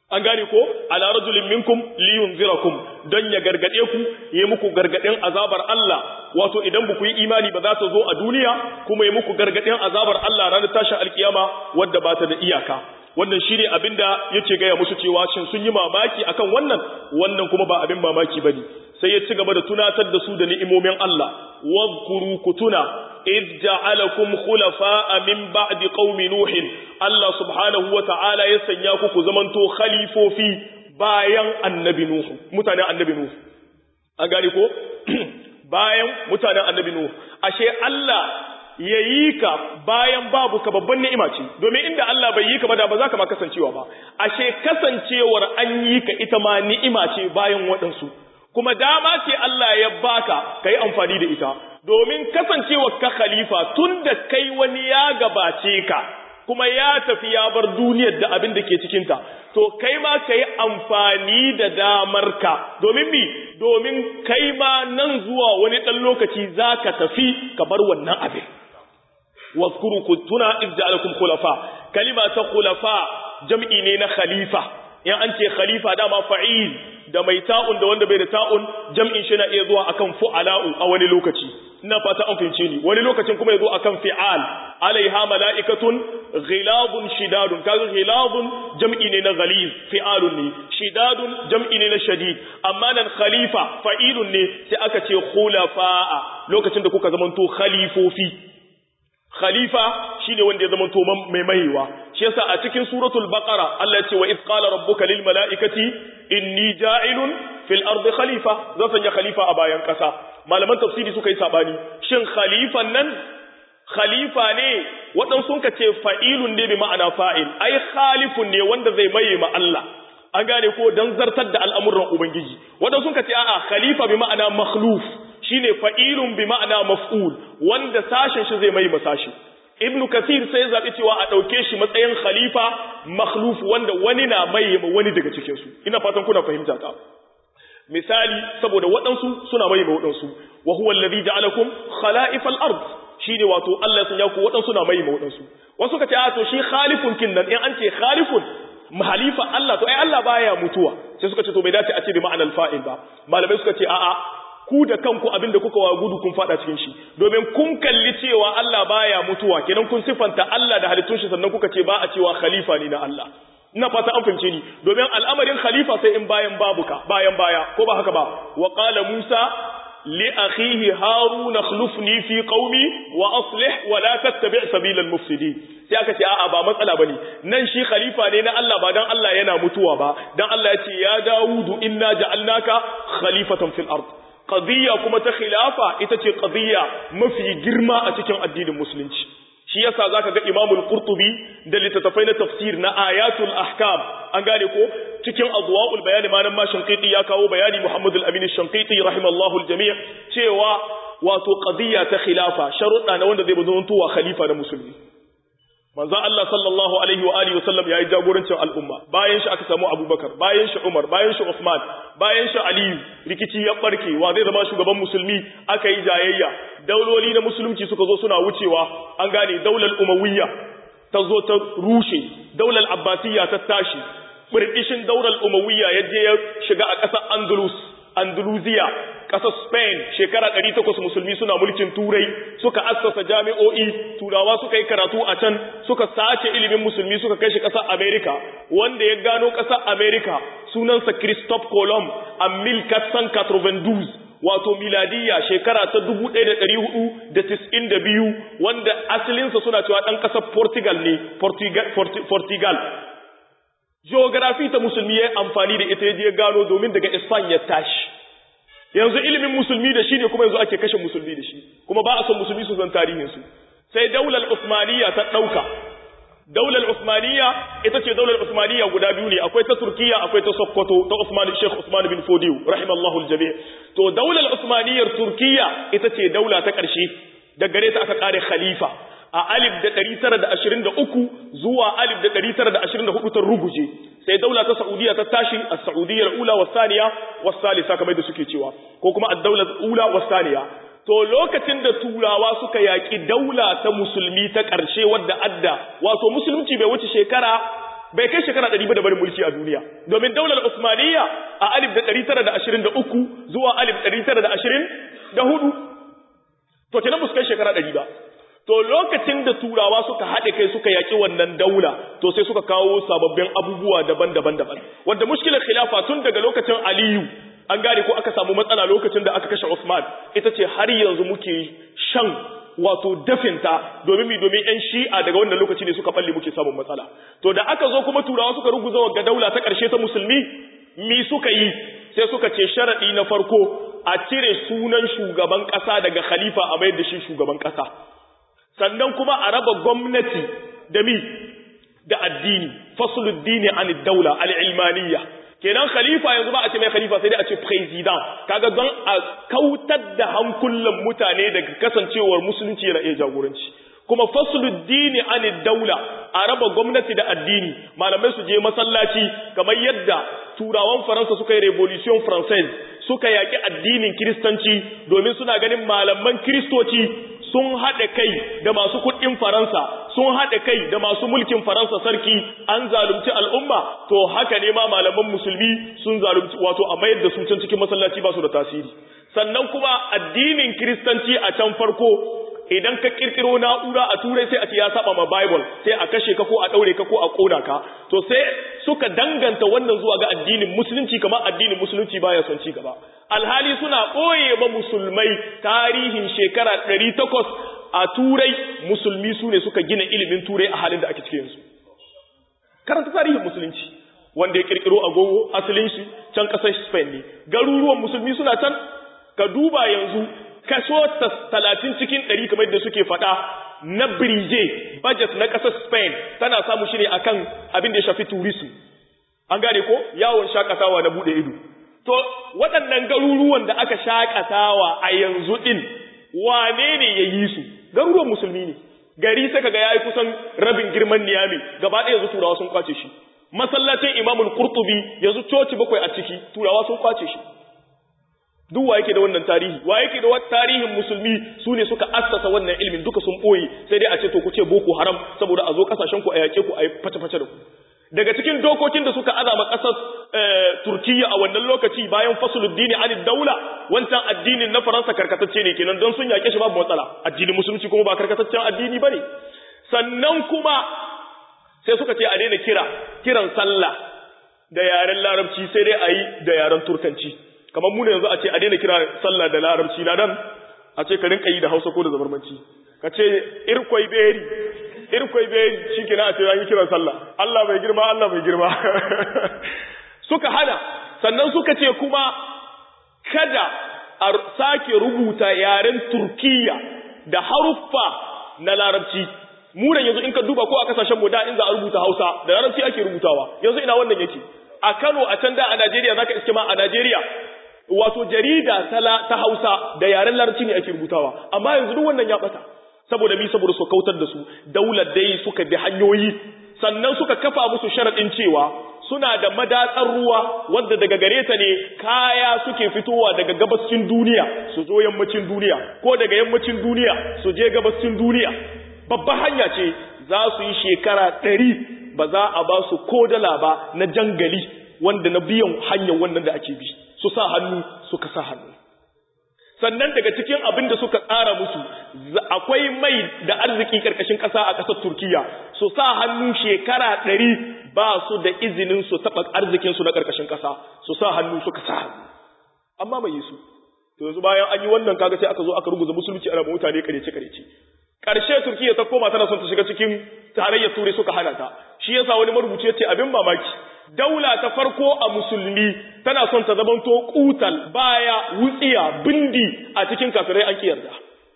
an gane ko ala rajulin minkum liyunzirakum don ya gargade ku ya muku gargadin azabar Allah wato idan ba ku yi imani ba za ta zo a duniya kuma ya muku gargadin azabar Allah ranar tashin alkiyama wadda ba ta da iyaka wannan shine abinda yake gaya musu cewa shin sun yi mamaki akan wannan wannan kuma ba abin mamaki bane sai ya ci gaba da tunatar da su da ni'imomin Allah wadhkuru kutuna id ja'alakum khulafa'a min ba'di qaumi nuh Allah subhanahu wa ta'ala ya sanya ku ku zamanto khalifofi bayan annabi nuh mutanen annabi nuh an gane ko bayan mutanen annabi nuh ashe Allah ya yi ka bayan babu ka babban ni'ima ce domin inda Allah bai yi ka ba da ba za ka ma kasancewa ba ashe kasancewar an yi ka ita ma ni'ima ce bayan waɗansu kuma dama ce Allah ya baka ka yi amfani da ita domin kasancewar ka khalifa tun da kai wani ya gabace ka kuma ya tafi ya bar duniyar da abin da ke cikinta to kai ma ka yi amfani da damar ka domin mi domin kai ma nan zuwa wani ɗan lokaci za ka tafi ka bar wannan abin واذكروا كنتنا إذ جعلكم خلفاء كلمة خلفاء جمعي نينا خليفة يعني أنت خليفة داما فعيل da mai ta'un da wanda bai da ta'un jam'in shi na iya zuwa akan fu'ala'u a wani lokaci ina fata an fince ni wani lokacin kuma ya zo akan fi'al alaiha mala'ikatun ghilabun shidadun kaga ghilabun jam'i ne na ghaliz fi'alun ne shidadun jam'i ne na shadid amma nan khalifa fa'ilun ne sai aka ce khulafa'a lokacin da kuka zamanto khalifofi khalifa shine wanda ya zama to mai maiwa shi yasa a cikin suratul baqara Allah ya ce wa id qala rabbuka lil malaikati inni ja'ilun fil ardi khalifa zan sanya khalifa a bayan kasa malaman tafsiri suka yi sabani shin khalifan nan khalifa ne wadan sun ka ce fa'ilun ne bi ma'ana fa'il ai khalifun ne wanda zai maye ma Allah an gane ko dan zartar da al'amuran ubangiji wadan sun ka ce a'a khalifa bi ma'ana makhluf shine fa'ilun bi ma'ana maf'ul wanda sashen shi zai mai masashi ibnu kathir sai ya zabi cewa a dauke shi matsayin khalifa makhluf wanda wani na mai wani daga cikin su ina fatan kuna fahimta ta misali saboda waɗansu suna mai waɗansu wa huwa alladhi ja'alakum khala'ifal ard shine wato Allah ya sanya ku waɗansu na mai waɗansu wasu ka ce a to shi khalifun kin nan in an ce khalifun mahalifa Allah to ai Allah baya mutuwa sai suka ce to bai dace a ce bi ma'anar fa'il ba malamai suka ce a'a ku da kanku abinda kuka wa gudu kun fada cikin shi domin kun kalli cewa Allah baya mutuwa kenan kun sifanta Allah da halittun shi sannan kuka ce ba a cewa khalifa ne na Allah ina fata an fahimce ni domin al'amarin khalifa sai in bayan babu ka bayan baya ko ba haka ba wa qala Musa li akhihi Harun akhlifni fi qaumi wa aslih wa la tattabi' sabila al-mufsidin sai aka ce a'a ba matsala bane nan shi khalifa ne na Allah ba dan Allah yana mutuwa ba dan Allah ya ce ya Dawudu inna ja'alnaka khalifatan fil ard qadiyya kuma ta khilafa ita ce qadiyya mafi girma a cikin addinin musulunci shi yasa zaka ga Imam al-Qurtubi da littattafai na tafsir na ayatul ahkam an gane ko cikin adwaul bayan malam ma shanqiti ya kawo bayani Muhammad al-Amin shanqiti rahimallahu al-jami' cewa wato qadiyya ta khilafa sharuɗa na wanda zai bazo tuwa khalifa na musulmi manzon Allah sallallahu alaihi wa alihi wasallam yayi jagorancin al'umma bayan shi aka samu Abubakar bayan shi Umar bayan shi Uthman bayan shi Ali rikici ya barke wa zai zama shugaban musulmi aka yi jayayya dauloli na musulunci suka zo suna wucewa an gane daular Umayya ta zo ta rushe daular Abbasiyya ta tashi burkishin daular Umayya ya je ya shiga a ƙasar Andalus Andalusiya ƙasar Spain shekara 800 musulmi suna mulkin turai suka assasa jami'o'i turawa suka yi karatu a can suka sace ilimin musulmi suka kai shi ƙasar America wanda ya gano ƙasar America sunansa Christophe Colomb a 1492 wato miladiyya shekara ta 1492 wanda asalinsa suna cewa ɗan ƙasar Portugal ne Portugal geography ta musulmi ya amfani da ita ya gano domin daga Spain ya tashi yanzu ilimin musulmi da shi ne kuma yanzu ake kashe musulmi da shi kuma ba a son musulmi su san tarihinsu sai daular Usmaniya ta ɗauka daular Usmaniya ita ce daular Usmaniya guda biyu ne akwai ta Turkiya akwai ta Sokoto ta Usman Sheikh Usman bin Fodiyo rahimallahu aljami to daular Usmaniyar Turkiya ita ce daula ta ƙarshe da gare ta aka kare khalifa a alif da ɗari tara da ashirin da uku zuwa alif da ɗari tara da ashirin da hudu ta ruguje sai daula ta Saudiya ta tashi a Saudiyyar ula wa saniya wa salisa kamar da suke cewa ko kuma ad-daular ula wa saniya to lokacin da turawa suka yaƙi daula ta musulmi ta ƙarshe wadda adda wato musulunci bai wuce shekara bai kai shekara 100 ba da barin mulki a duniya domin daular Usmaniyya a 1923 zuwa 1924 to kenan ba su kai shekara 100 ba to lokacin da turawa suka haɗe kai suka yaƙi wannan daula to sai suka kawo sababbin abubuwa daban-daban daban wanda mushkilar khilafa tun daga lokacin Aliyu an gane ko aka samu matsala lokacin da aka kashe Usman ita ce har yanzu muke shan wato dafinta domin mi domin yan shi'a daga wannan lokaci ne suka balle muke samun matsala to da aka zo kuma turawa suka ruguza wa daula ta ƙarshe ta musulmi mi suka yi sai suka ce sharaɗi na farko a cire sunan shugaban ƙasa daga khalifa a mayar da shi shugaban ƙasa sannan kuma a raba gwamnati da mi da addini fasuluddini an daula al-ilmaniyya kenan khalifa yanzu ba a ce mai khalifa sai dai a ce president kaga don a kautar da hankulan mutane daga kasancewar musulunci yana iya jagoranci kuma fasuluddini an daula a raba gwamnati da addini malamai su je masallaci kamar yadda turawan faransa suka yi revolution française suka yaki addinin kiristanci domin suna ganin malaman kiristoci sun haɗa kai da masu kuɗin Faransa, sun haɗa kai da masu mulkin Faransa sarki an zalunci al'umma, to haka ne ma malaman musulmi sun zalunci wato a mayar da su can cikin masallaci ba su da tasiri. Sannan kuma addinin Kiristanci a can farko idan ka kirkiro na'ura a turai sai a ce ya saba ma Bible sai a kashe ka ko a ɗaure ka ko a ƙona ka, to sai suka danganta wannan zuwa ga addinin musulunci kamar addinin musulunci baya son ci gaba. alhali suna ɓoye ba musulmai tarihin shekara ɗari takwas a turai musulmi su ne suka gina ilimin turai a halin da ake cikin su karanta tarihin musulunci wanda ya kirkiro agogo asalin shi can ƙasar spain ne garuruwan musulmi suna can ka duba yanzu kaso talatin cikin ɗari kamar da suke faɗa na birije budget na ƙasar spain tana samu shi ne akan abin da ya shafi tourism an gane ko yawon shakatawa na buɗe ido To, waɗannan garuruwan da aka shaƙatawa a yanzu ɗin, wane ne ya yi su? Garuruwan musulmi ne. Gari sai kaga ya yi kusan rabin girman niyami, gaba ɗaya yanzu turawa sun kwace shi. Masallacin Imamul Qurtubi yanzu coci bakwai a ciki, turawa sun kwace shi. Duk wa yake da wannan tarihi, wa yake da tarihin musulmi su ne suka assasa wannan ilimin duka sun ɓoye, sai dai a ce to ku ce boko haram saboda a zo ƙasashen ku a yaƙe ku a yi face-face da ku. daga cikin dokokin da suka azama ƙasar Turkiyya a wannan lokaci bayan fasuluddini an daula wancan addinin na Faransa karkatacce ne kenan don sun yake shi babu matsala addinin musulunci kuma ba karkataccen addini bane sannan kuma sai suka ce a daina kira kiran sallah da yaren larabci sai dai a yi da yaren turkanci kamar mu ne yanzu a ce a daina kira sallah da larabci na dan a ce ka rinka yi da hausa ko da zabarmanci ka ce irkwai beri irkwai bai shi kina a ce yi kiran sallah Allah bai girma Allah bai girma suka hana sannan suka ce kuma kada a sake rubuta yaren Turkiyya da haruffa na larabci mu yanzu in ka duba ko a kasashen mu da in za a rubuta Hausa da larabci ake rubutawa yanzu ina wannan yake a Kano a can da a Najeriya zaka iske ma a Najeriya wato jarida ta Hausa da yaren larabci ne ake rubutawa amma yanzu duk wannan ya bata saboda mi saboda su kautar da su daular dai suka bi hanyoyi sannan suka kafa musu sharadin cewa suna da madatsar ruwa wanda daga gare ta ne kaya suke fitowa daga gabascin duniya su zo yammacin duniya ko daga yammacin duniya su je gabascin duniya babban hanya ce za su yi shekara ɗari ba za a ba su ko dala ba na jangali wanda na biyan hanyar wannan da ake bi su sa hannu suka sa hannu sannan daga cikin abin da suka tsara musu akwai mai da arziki karkashin ƙasa a ƙasar Turkiya su sa hannu shekara ɗari ba su da izinin su taɓa arzikinsu na karkashin ƙasa su sa hannu suka sa hannu amma mai yi su to yanzu bayan an yi wannan kaga sai aka zo aka ruguza musulunci ana mutane karece karece ƙarshe Turkiya ta koma tana son ta shiga cikin tarayyar Turai suka hana ta shi yasa wani marubuci ya ce abin mamaki daula ta farko a musulmi tana son ta zamanto kutal baya wutsiya bindi a cikin kafirai an kiyarda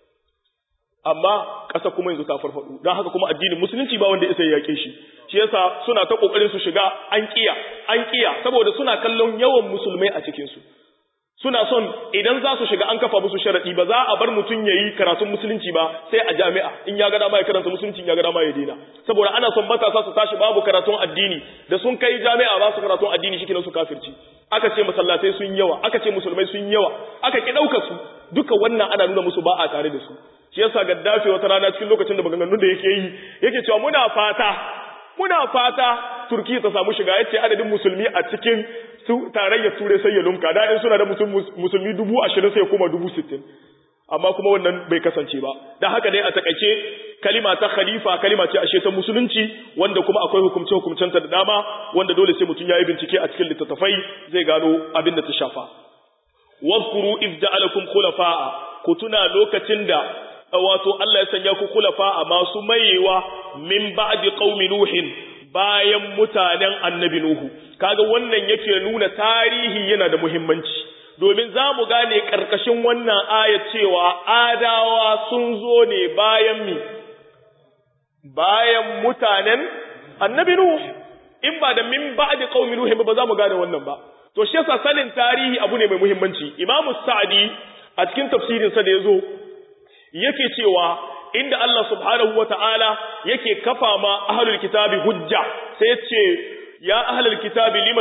amma ƙasa kuma yanzu ta farfado don haka kuma addinin musulunci ba wanda isa ya yake shi shi yasa suna ta kokarin su shiga an kiya an kiya saboda suna kallon yawan musulmai a cikin su suna son idan za su shiga an kafa musu sharadi ba za a bar mutum yayi karatun musulunci ba sai a jami'a in ya ga dama ya karanta musulunci ya ga dama ya daina saboda ana son matasa su tashi babu karatun addini da sun kai jami'a ba su karatun addini shi su kafirci aka ce masallatai sun yawa aka ce musulmai sun yawa aka ki dauka su duka wannan ana nuna musu ba a tare da su shi yasa gaddafi wata rana cikin lokacin da maganganun da yake yi yake cewa muna fata muna fata turkiya ta samu shiga yace adadin musulmi a cikin tarayyar turai sai ya lumka da in suna da musulmi dubu ashirin sai kuma dubu sittin amma kuma wannan bai kasance ba da haka dai a takaice kalima ta khalifa kalima ce ashe ta musulunci wanda kuma akwai hukumce hukumcenta da dama wanda dole sai mutum yayi bincike a cikin littattafai zai gano abin da ta shafa wazkuru iz ja'alakum khulafa'a ku tuna lokacin da wato Allah ya sanya ku khulafa'a masu mayewa min ba'di qaumi nuhin bayan mutanen annabi nuhu kaga wannan yake nuna tarihi yana da muhimmanci domin za mu gane ƙarƙashin wannan ayat cewa adawa sun zo ne bayan mi bayan mutanen annabi Nuh in ba da min ba'di qaumi Nuh ba za mu gane wannan ba to shi yasa sanin tarihi abu ne mai muhimmanci Imam Sa'di a cikin tafsirin sa da yazo yake cewa inda Allah subhanahu wata'ala yake kafa ma ahlul kitabi hujja sai ya ce يا أهل الكتاب لم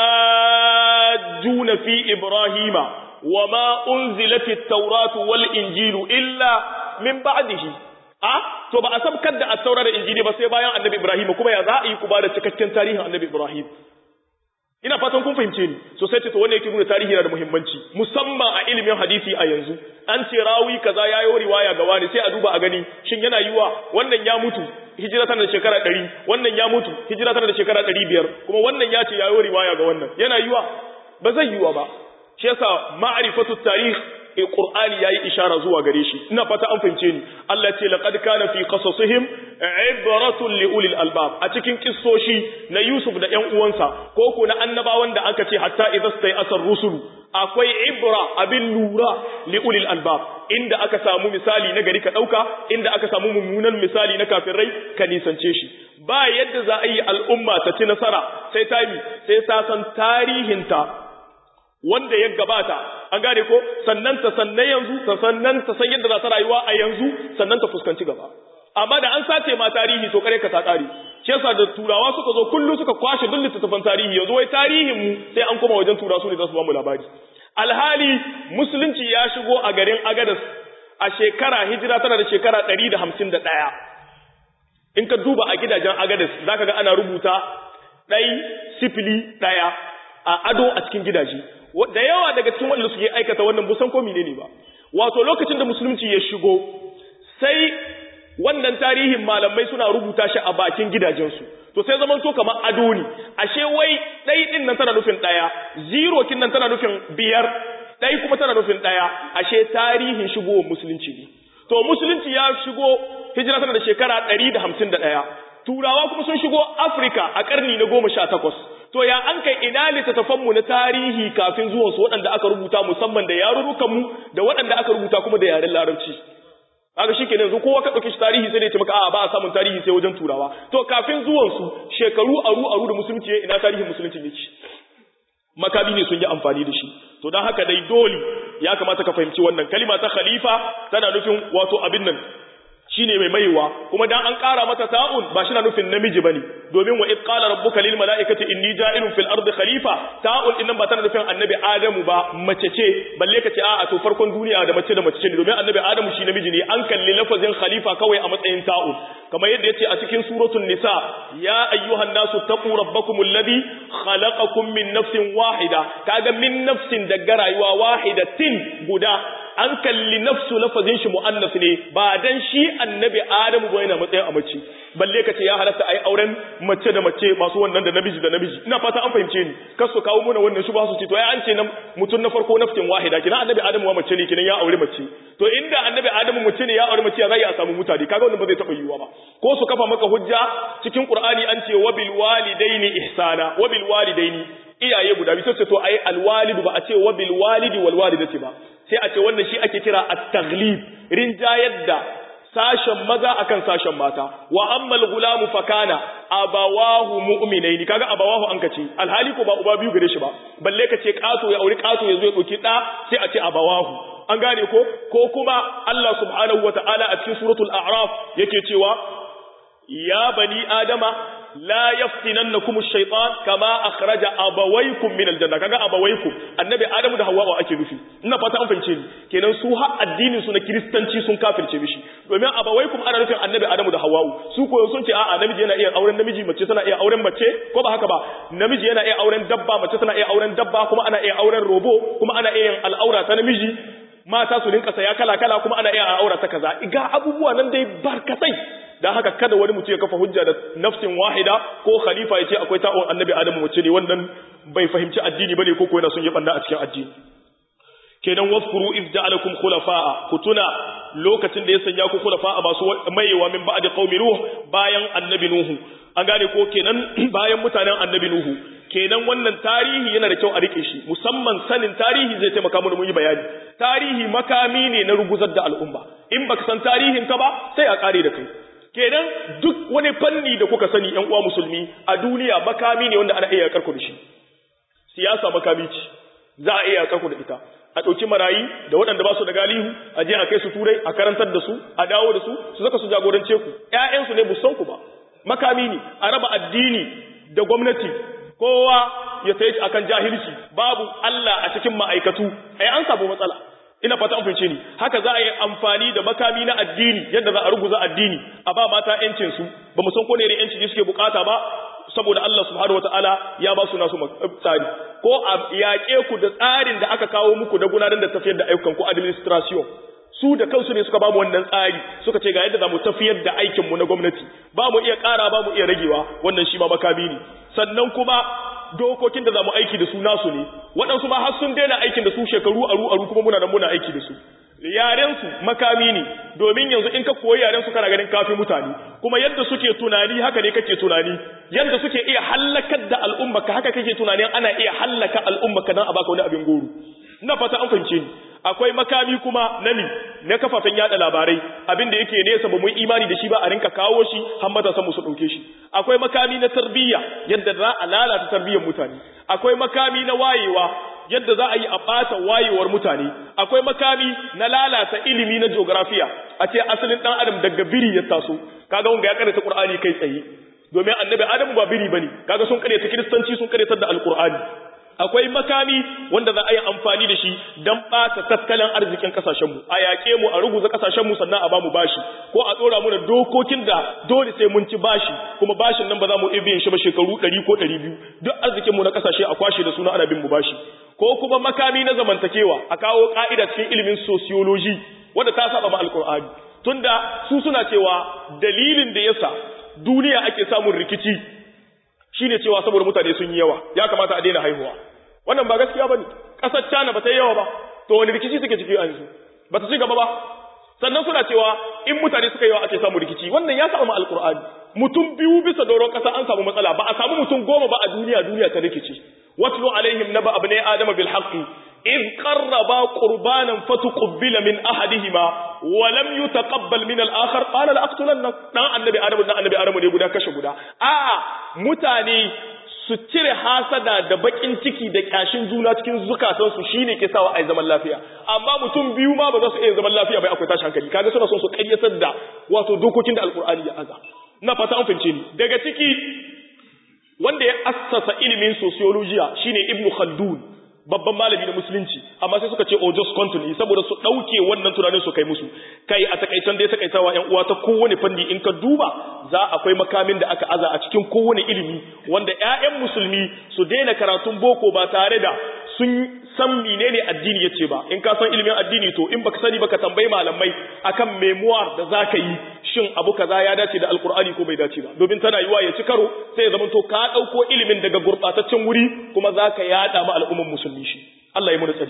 تحاجون في إبراهيم وما أنزلت التوراة والإنجيل إلا من بعده a to ba a sabkar da at-taura da injili ba sai bayan annabi Ibrahim kuma ya za a yi ku ba da cikakken tarihin annabi Ibrahim ina fatan kun fahimce ni so sai ce to wannan yake nuna tarihi yana da muhimmanci musamman a ilimin hadisi a yanzu an ce rawi kaza yayo riwaya ga wani sai a duba a gani shin yana yiwa wannan ya mutu hijira tana da shekara 100 wannan ya mutu hijira tana da shekara 500 kuma wannan ya ce yayo riwaya ga wannan yana yiwa ba zai yiwa ba shi yasa ma'rifatu tarikh Qur'ani yayi ishara zuwa gare shi ina fata an fahimce ni Allah ce laqad kana fi qasasihim ibratun li ulil albab a cikin kissoshi na Yusuf da ƴan uwansa ko ko na annabawan da aka ce hatta idza stay asar rusulu akwai ibra abin lura li ulil albab inda aka samu misali na gari ka dauka inda aka samu mummunan misali na kafirai ka nisance shi ba yadda za a yi al'umma ta ci nasara sai ta mi sai ta san tarihinta wanda ya gabata an gane ko sannan ta sannan yanzu ta sannan ta san yadda za ta rayuwa a yanzu sannan ta fuskanci gaba amma da an sace ma tarihi to kare ka ta kare shi yasa da turawa suka zo kullu suka kwashe duk littattafan tarihi yanzu wai tarihin mu sai an koma wajen turawa su ne za su ba mu labari alhali musulunci ya shigo a garin agadas a shekara hijira tana da shekara 151 in ka duba a gidajen agadas zaka ga ana rubuta ɗai sifili ɗaya a ado a cikin gidaje da yawa daga cikin wanda suke aikata wannan busan ko menene ba wato lokacin da musulunci ya shigo sai wannan tarihin malamai suna rubuta shi a bakin gidajensu to sai zaman to kamar ado ne ashe wai ɗai ɗin nan tana nufin ɗaya zero kin nan tana nufin biyar ɗai kuma tana nufin ɗaya ashe tarihin shigowar musulunci ne to musulunci ya shigo hijira tana da shekara ɗari da hamsin da ɗaya turawa kuma sun shigo afirka a ƙarni na goma sha takwas to ya an kai ina littattafanmu na tarihi kafin zuwansu waɗanda aka rubuta musamman da yarurrukanmu da waɗanda aka rubuta kuma da yaren larabci kaga shikenan yanzu kowa ka dauke shi tarihi sai ne ce maka a ba a samun tarihi sai wajen turawa to kafin zuwan su shekaru aru aru da musulunci ina tarihin musulunci yake makabi ne sun yi amfani da shi to dan haka dai dole ya kamata ka fahimci wannan kalima ta khalifa tana nufin wato abin nan shine mai maiwa kuma dan an ƙara mata ta'un ba shi na nufin namiji bane domin wa id qala rabbuka lil mala'ikati inni ja'ilun fil ardi khalifa ta'un din nan ba tana nufin annabi adamu ba mace ce balle ka ce a'a to farkon duniya da mace da mace ce domin annabi adamu shi namiji ne an kalli lafazin khalifa kawai a matsayin ta'un kamar yadda yace a cikin suratul nisa ya ayyuhan nasu taqu rabbakum alladhi khalaqakum min nafsin wahida kaga min nafsin daga rayuwa wahidatin guda an kalli nafsu lafazin shi mu'annas ne ba dan shi annabi adamu ba yana matsayin a mace balle kace ya halatta ai auren mace da mace masu wannan da namiji da namiji ina fata an fahimce ni kar su kawo mana wannan shubha su ce to ai an ce nan mutun na farko nafsin wahida kina annabi adamu wa mace ne kina ya aure mace to inda annabi adamu mace ne ya aure mace ya zai a samu mutane kaga wannan ba zai taba yiwuwa ba ko su kafa maka hujja cikin qur'ani an ce wabil walidaini ihsana wabil walidaini iyaye guda biyu sai to ai alwalidu ba a ce wabil walidi wal walidati ba sai a ce wannan shi ake kira at-taghlib rinjayar da sashen maza akan sashen mata wa ammal gulamu fakana abawahu mu'minaini kaga abawahu an kace alhali ko ba uba biyu gare shi ba balle ka ce kato ya auri kato yazo ya dauki da sai a ce abawahu an gane ko ko kuma Allah subhanahu wataala a cikin suratul a'raf yake cewa ya bani adama la yaftinannakum ash-shaytan kama akhraja abawaykum min al-janna kaga abawaykum annabi adamu da hawwa ake nufi ina fata an fahimce ni kenan su har addinin su na kristanci sun kafirce mishi domin abawaykum ana nufin annabi adamu da hawwa su ko sun ce a'a namiji yana iya auren namiji mace tana iya auren mace ko ba haka ba namiji yana iya auren dabba mace tana iya auren dabba kuma ana iya auren robo kuma ana iya yin al'aura ta namiji mata su rinka saya kala kala kuma ana iya al'aura ta kaza ga abubuwa nan dai barkatai dan haka kada wani mutum ya kafa hujja da nafsin wahida ko khalifa ya ce akwai ta'on annabi adamu mace ne wannan bai fahimci addini bane ko ko yana son ya banda a cikin addini kenan waskuru iz ja'alakum khulafa'a kutuna lokacin da ya sanya ku khulafa'a masu mayewa min ba'di qaumi nuh bayan annabi nuhu an gane ko kenan bayan mutanen annabi nuhu kenan wannan tarihi yana da kyau a rike shi musamman sanin tarihi zai taimaka mu mun yi bayani tarihi makami ne na ruguzar da al'umma in baka san tarihin ka ba sai a kare da kai kenan duk wani fanni da kuka sani yan uwa musulmi a duniya makami ne wanda ana iya karku da shi siyasa makami ce za a iya karku da ita a ɗauki marayi da waɗanda ba su da galihu a je a kai su turai a karantar da su a dawo da su su saka su jagorance ku ƴaƴansu ne busan ku ba makami ne a raba addini da gwamnati kowa ya tayi akan jahilci babu Allah a cikin ma'aikatu ai an samu matsala ina fata an fahimce ni haka za a yi amfani da makami na addini yadda za a ruguza addini a ba mata yancin su ba mu san ko ne irin yanci ne suke bukata ba saboda Allah subhanahu wataala ya ba su nasu tsari ko a yaƙe ku da tsarin da aka kawo muku da gudanar da tafiyar da ayyukan ku administration su da kansu ne suka ba mu wannan tsari suka ce ga yadda za mu tafiyar da aikin mu na gwamnati ba mu iya ƙara ba mu iya ragewa wannan shi ma makami ne sannan kuma dokokin da za mu aiki da su nasu ne waɗansu ma har sun daina aikin da su shekaru aru aru kuma muna nan muna aiki da su yarensu makami ne domin yanzu in ka koyi yarensu kana ganin kafi mutane kuma yadda suke tunani haka ne kake tunani yadda suke iya hallakar da al'umma ka haka kake tunanin ana iya hallaka al'umma ka dan a baka wani abin goro ina fata an fahimce ni akwai makami kuma na mi na kafafen yada labarai abin da yake nesa ba mu imani da shi ba a rinka kawo shi har matasa mu su dauke shi akwai makami na tarbiyya yadda za a lalata tarbiyyar mutane akwai makami na wayewa yadda za a yi a ɓata wayewar mutane akwai makami na lalata ilimi na geografiya a ce asalin ɗan adam daga biri ya taso kaga wanga ya karanta qur'ani kai tsaye domin annabi adamu ba biri bane kaga sun karyata kiristanci sun karyatar da alqur'ani akwai makami wanda za a yi amfani da shi don ɓata tattalin arzikin ƙasashenmu a yaƙe mu a ruguza ƙasashenmu sannan a ba mu bashi ko a ɗora mu da dokokin da dole sai mun ci bashi kuma bashin nan ba za mu iya biyan shi ba shekaru ɗari ko ɗari biyu duk arzikinmu na ƙasashe a kwashe da suna ana bin mu bashi ko kuma makami na zamantakewa a kawo ƙa'ida cikin ilimin sociology wanda ta saba ma alƙur'ani tunda su suna cewa dalilin da yasa duniya ake samun rikici shine cewa saboda mutane sun yi yawa ya kamata a daina haihuwa wannan ba gaskiya bane kasar China ba ta yi yawa ba to wani rikici suke ciki yanzu ba ta ci gaba ba sannan suna cewa in mutane suka yi yawa ake samu rikici wannan ya samu alqur'ani mutum biyu bisa doron kasa an samu matsala ba a samu mutum goma ba a duniya duniya ta rikici watlu alaihim naba abnai adama bil haqqi إذ قربا قربانا فتقبل من أحدهما ولم يتقبل من الآخر قال لأقتلنك دان النبي آدم دان النبي آدم ne guda kashe guda a mutane su cire hasada da bakin ciki da kyashin juna cikin zukatansu shine ke sawa ai zaman lafiya amma mutum biyu ma ba za su iya zaman lafiya bai akwai tashi hankali kaga suna son su kayyatar da wato dokokin da alkur'ani ya aza na fata an fahimce ni daga ciki wanda ya assasa ilimin sociology shine ibnu khaldun babban malami na musulunci amma sai suka ce o just continue saboda su dauke wannan tunanin su kai musu kai a takaitan dai takaitawa yan uwa ta kowane fanni in ka duba za akwai makamin da aka aza a cikin kowane ilimi wanda ƴaƴan musulmi su daina karatun boko ba tare da sun san menene addini yace ba in ka san ilimin addini to in baka sani baka tambayi malamai akan memoir da zaka yi shin abu kaza ya dace da alkur'ani ko bai dace ba domin tana yiwa ya ci karo sai ya zama to ka dauko ilimin daga gurbataccen wuri kuma zaka yada ma al'umman musulmi shi Allah ya mu tsari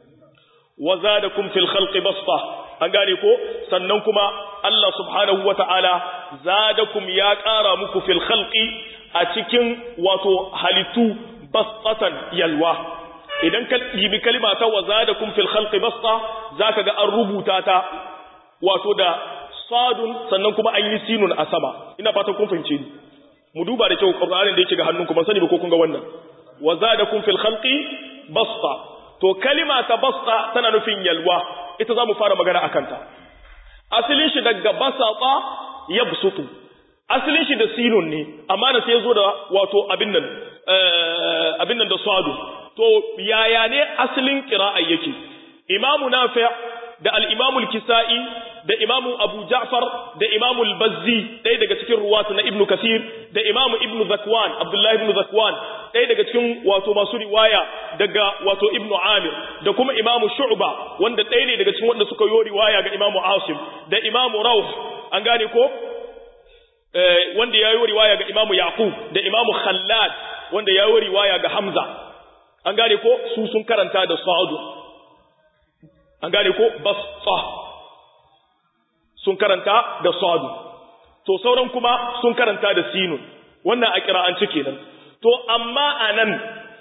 wa zadakum fil khalqi basta an gane ko sannan kuma Allah subhanahu wata'ala zadakum ya ƙara muku fil khalqi a cikin wato halittu bastatan yalwa idan ka yibi kalima ta wa zadakum fil khalqi basta zaka ga an rubuta ta wato da sadun sannan kuma an yi sinun a sama ina fatan kun fahimce ni mu duba da kyau Qur'anin da yake ga hannunku ban sani ba ko kun ga wannan wa zadakum fil khalqi basta to kalima ta basta tana nufin yalwa ita zamu fara magana akan ta asalin shi daga basata yabsutu asalin shi da sinun ne amma da sai ya zo da wato abin nan abin nan da sadu to yaya ne asalin qira'a yake imamu nafi da al-imamu al-kisa'i da imamu abu ja'far da imamu al-bazzi ɗaya daga cikin ruwatu na ibnu kasir da imamu ibnu zakwan abdullahi ibnu zakwan ɗaya daga cikin wato masu riwaya daga wato ibnu amir da kuma imamu shu'ba wanda ɗaya ne daga cikin wanda suka yi riwaya ga imamu asim da imamu rauh an gane ko wanda ya yi riwaya ga imamu yaqub da imamu khallad wanda ya yi riwaya ga hamza an gane ko su sun karanta da sa'adu an gane ko basta sun karanta da sadu to sauran kuma sun karanta da sinun wannan a kira'anci kenan to amma anan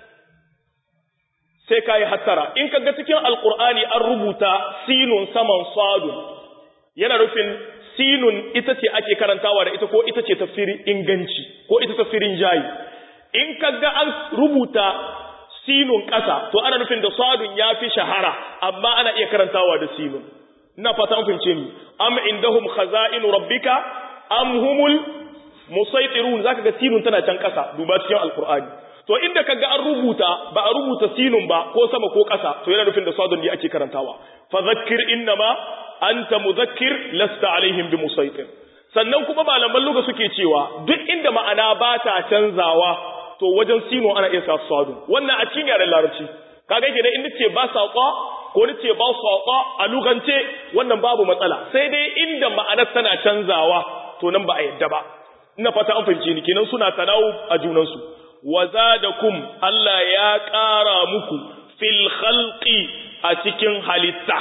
sai kai hattara in kaga cikin alqur'ani an rubuta sinun saman sadu yana rufin sinun ita ce ake karantawa da ita ko ita ce tafsirin inganci ko ita tafsirin jayi in kaga an rubuta sinun ƙasa to ana nufin da sadun ya fi shahara amma ana iya karantawa da sinun ina fata an fahimce ni am indahum khaza'inu rabbika am humul musaytirun zaka ga sinun tana can ƙasa duba cikin alqur'ani to inda kaga an rubuta ba a rubuta sinun ba ko sama ko ƙasa to yana nufin da sadun ne ake karantawa fa zakkir innama anta muzakkir lasta alaihim bimusaytir sannan kuma malaman luga suke cewa duk inda ma'ana ba ta canzawa to wajen sino ana iya sa sadu wannan a cikin yaren larabci kaga yake da inda ce ba saqa ko ni ce ba saqa a lugance wannan babu matsala sai dai inda ma'anar tana canzawa to nan ba a yadda ba ina fata an fahimce ni kenan suna tanawu a junan su wazadakum Allah ya ƙara muku fil khalqi a cikin halitta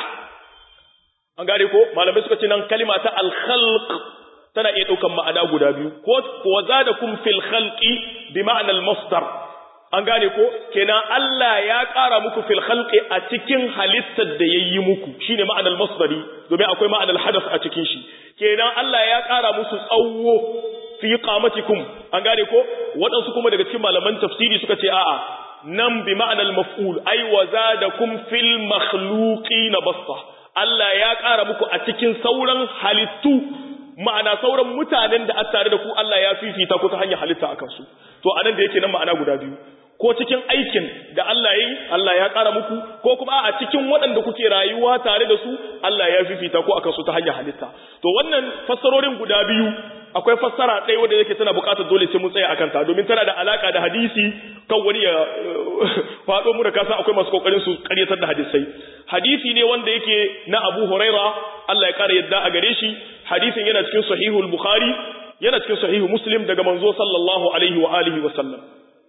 an gane ko malamai suka ce nan kalima ta al khalq tana iya ɗaukan ma'ana guda biyu ko wa zadakum fil khalqi bi ma'ana al masdar an gane ko kenan Allah ya ƙara muku fil khalqi a cikin halittar da yayi muku shine ma'ana al masdari domin akwai ma'ana al hadath a cikin shi kenan Allah ya ƙara musu tsawo fi qamatikum an gane ko waɗansu kuma daga cikin malaman tafsiri suka ce a'a nan bi ma'ana al maf'ul ay wa zadakum fil makhluqin basta Allah ya ƙara muku a cikin sauran halittu ma'ana sauran mutanen da a tare da ku Allah ya fifita ku ta hanyar halitta akan su to anan da yake nan ma'ana guda biyu ko cikin aikin da Allah yayi Allah ya ƙara muku ko kuma a cikin waɗanda kuke rayuwa tare da su Allah ya fifita ku akan su ta hanyar halitta to wannan fassarorin guda biyu akwai fassara ɗaya wanda yake tana buƙatar dole sai mun tsaya akan ta domin tana da alaka da hadisi kan wani ya faɗo mu da kasa akwai masu kokarin su ƙaryatar da hadisai hadisi ne wanda yake na Abu Huraira Allah ya ƙara yadda a gare shi hadisin yana cikin sahihul Bukhari yana cikin sahihu Muslim daga manzo sallallahu alaihi wa alihi wa sallam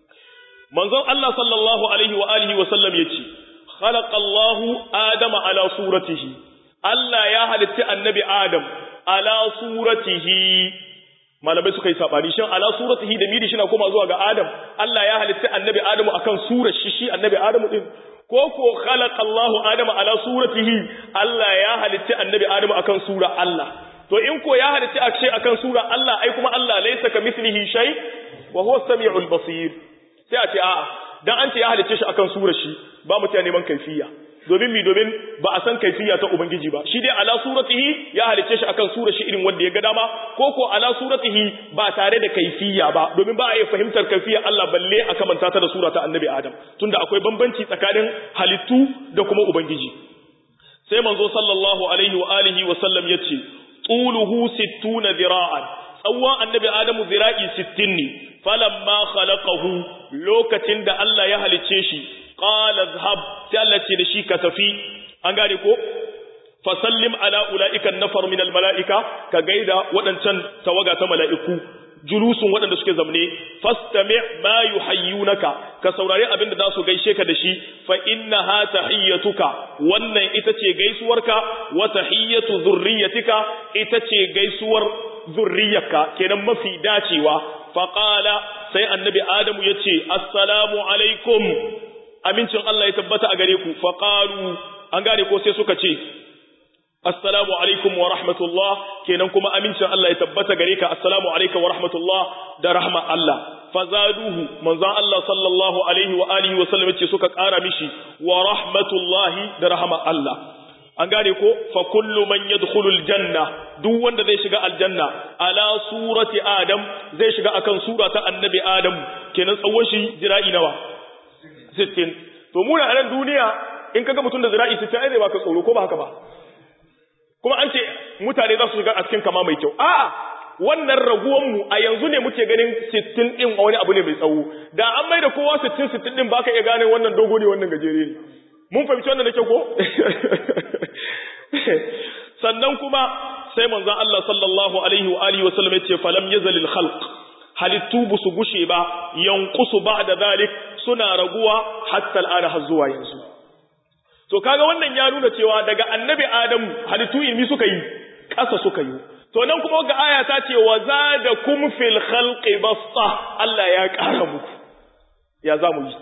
manzon Allah sallallahu alaihi wa alihi wa sallam yace khalaqallahu adama ala suratihi Allah ya halitta annabi Adam ala suratihi malamai suka yi sabani shin ala suratihi da miri shi na koma zuwa ga Adam Allah ya halitta annabi Adamu akan surar shi shi annabi Adamu din ko ko khalaqa Allah Adama ala suratihi Allah ya halitta annabi Adamu akan sura Allah to in ko ya halitta akshe akan sura Allah ai kuma Allah laysa kamithlihi shay wa huwa as-sami'ul basir sai a ce a'a dan an ce ya halitta shi akan sura shi ba mu ta neman kaifiya domin mi domin ba a san kaifiya ta ubangiji ba shi dai ala suratihi ya halicce shi akan sura shi irin wanda ya ga dama ko ko ala suratihi ba tare da kaifiya ba domin ba a yi fahimtar kaifiya Allah balle a kamanta ta da sura ta annabi Adam tunda akwai bambanci tsakanin halittu da kuma ubangiji sai manzo sallallahu alaihi wa alihi wa sallam yace tuluhu 60 zira'an tsawon annabi Adamu zira'i 60 ne falamma khalaqahu lokacin da Allah ya halicce shi qala zhab sai Allah ce da shi ka tafi an gane ko fa sallim ala ulaika nafar min al malaika ka gaida wadancan tawaga ta malaiku julusun wadanda suke zamne fastami' ma yuhayyunaka ka saurari abinda za su gaishe ka da shi fa innaha tahiyyatuka wannan ita ce gaisuwarka wa tahiyyatu zurriyyatika ita ce gaisuwar zurriyarka kenan mafi dacewa fa qala sai annabi adamu yace assalamu alaikum amincin Allah ya tabbata a gare ku faqalu an gane ko sai suka ce assalamu alaikum wa rahmatullah kenan kuma amincin Allah ya tabbata gare ka assalamu alaikum wa rahmatullah da rahma Allah fazaduhu manzon Allah sallallahu alaihi wa alihi wa sallam ce suka ƙara mishi wa rahmatullahi da rahma Allah an gane ko fa kullu man yadkhulu aljanna duk wanda zai shiga aljanna ala surati adam zai shiga akan sura ta annabi adam kenan tsawon shi zira'i nawa 60 to mu a nan duniya in kaga mutum da zira'i 60 ai zai baka tsoro ko ba haka ba kuma an ce mutane za su shiga a cikin kama mai kyau a'a wannan raguwan mu a yanzu ne muke ganin 60 din wani abu ne mai tsawo da an mai da kowa 60 60 din baka iya gane wannan dogo ne wannan gajere ne mun fahimci wannan da kyau ko sannan kuma sai manzon Allah sallallahu alaihi wa alihi wa sallam yace falam yazalil khalq halittu bu su gushe ba yanqusu ba'da zalik suna raguwa hatta al'ada har zuwa yanzu to kaga wannan ya nuna cewa daga annabi adamu halittu ilmi suka yi ƙasa suka yi to nan kuma ga aya ta ce wa zadakum fil khalqi basta Allah ya ƙara muku ya za mu yi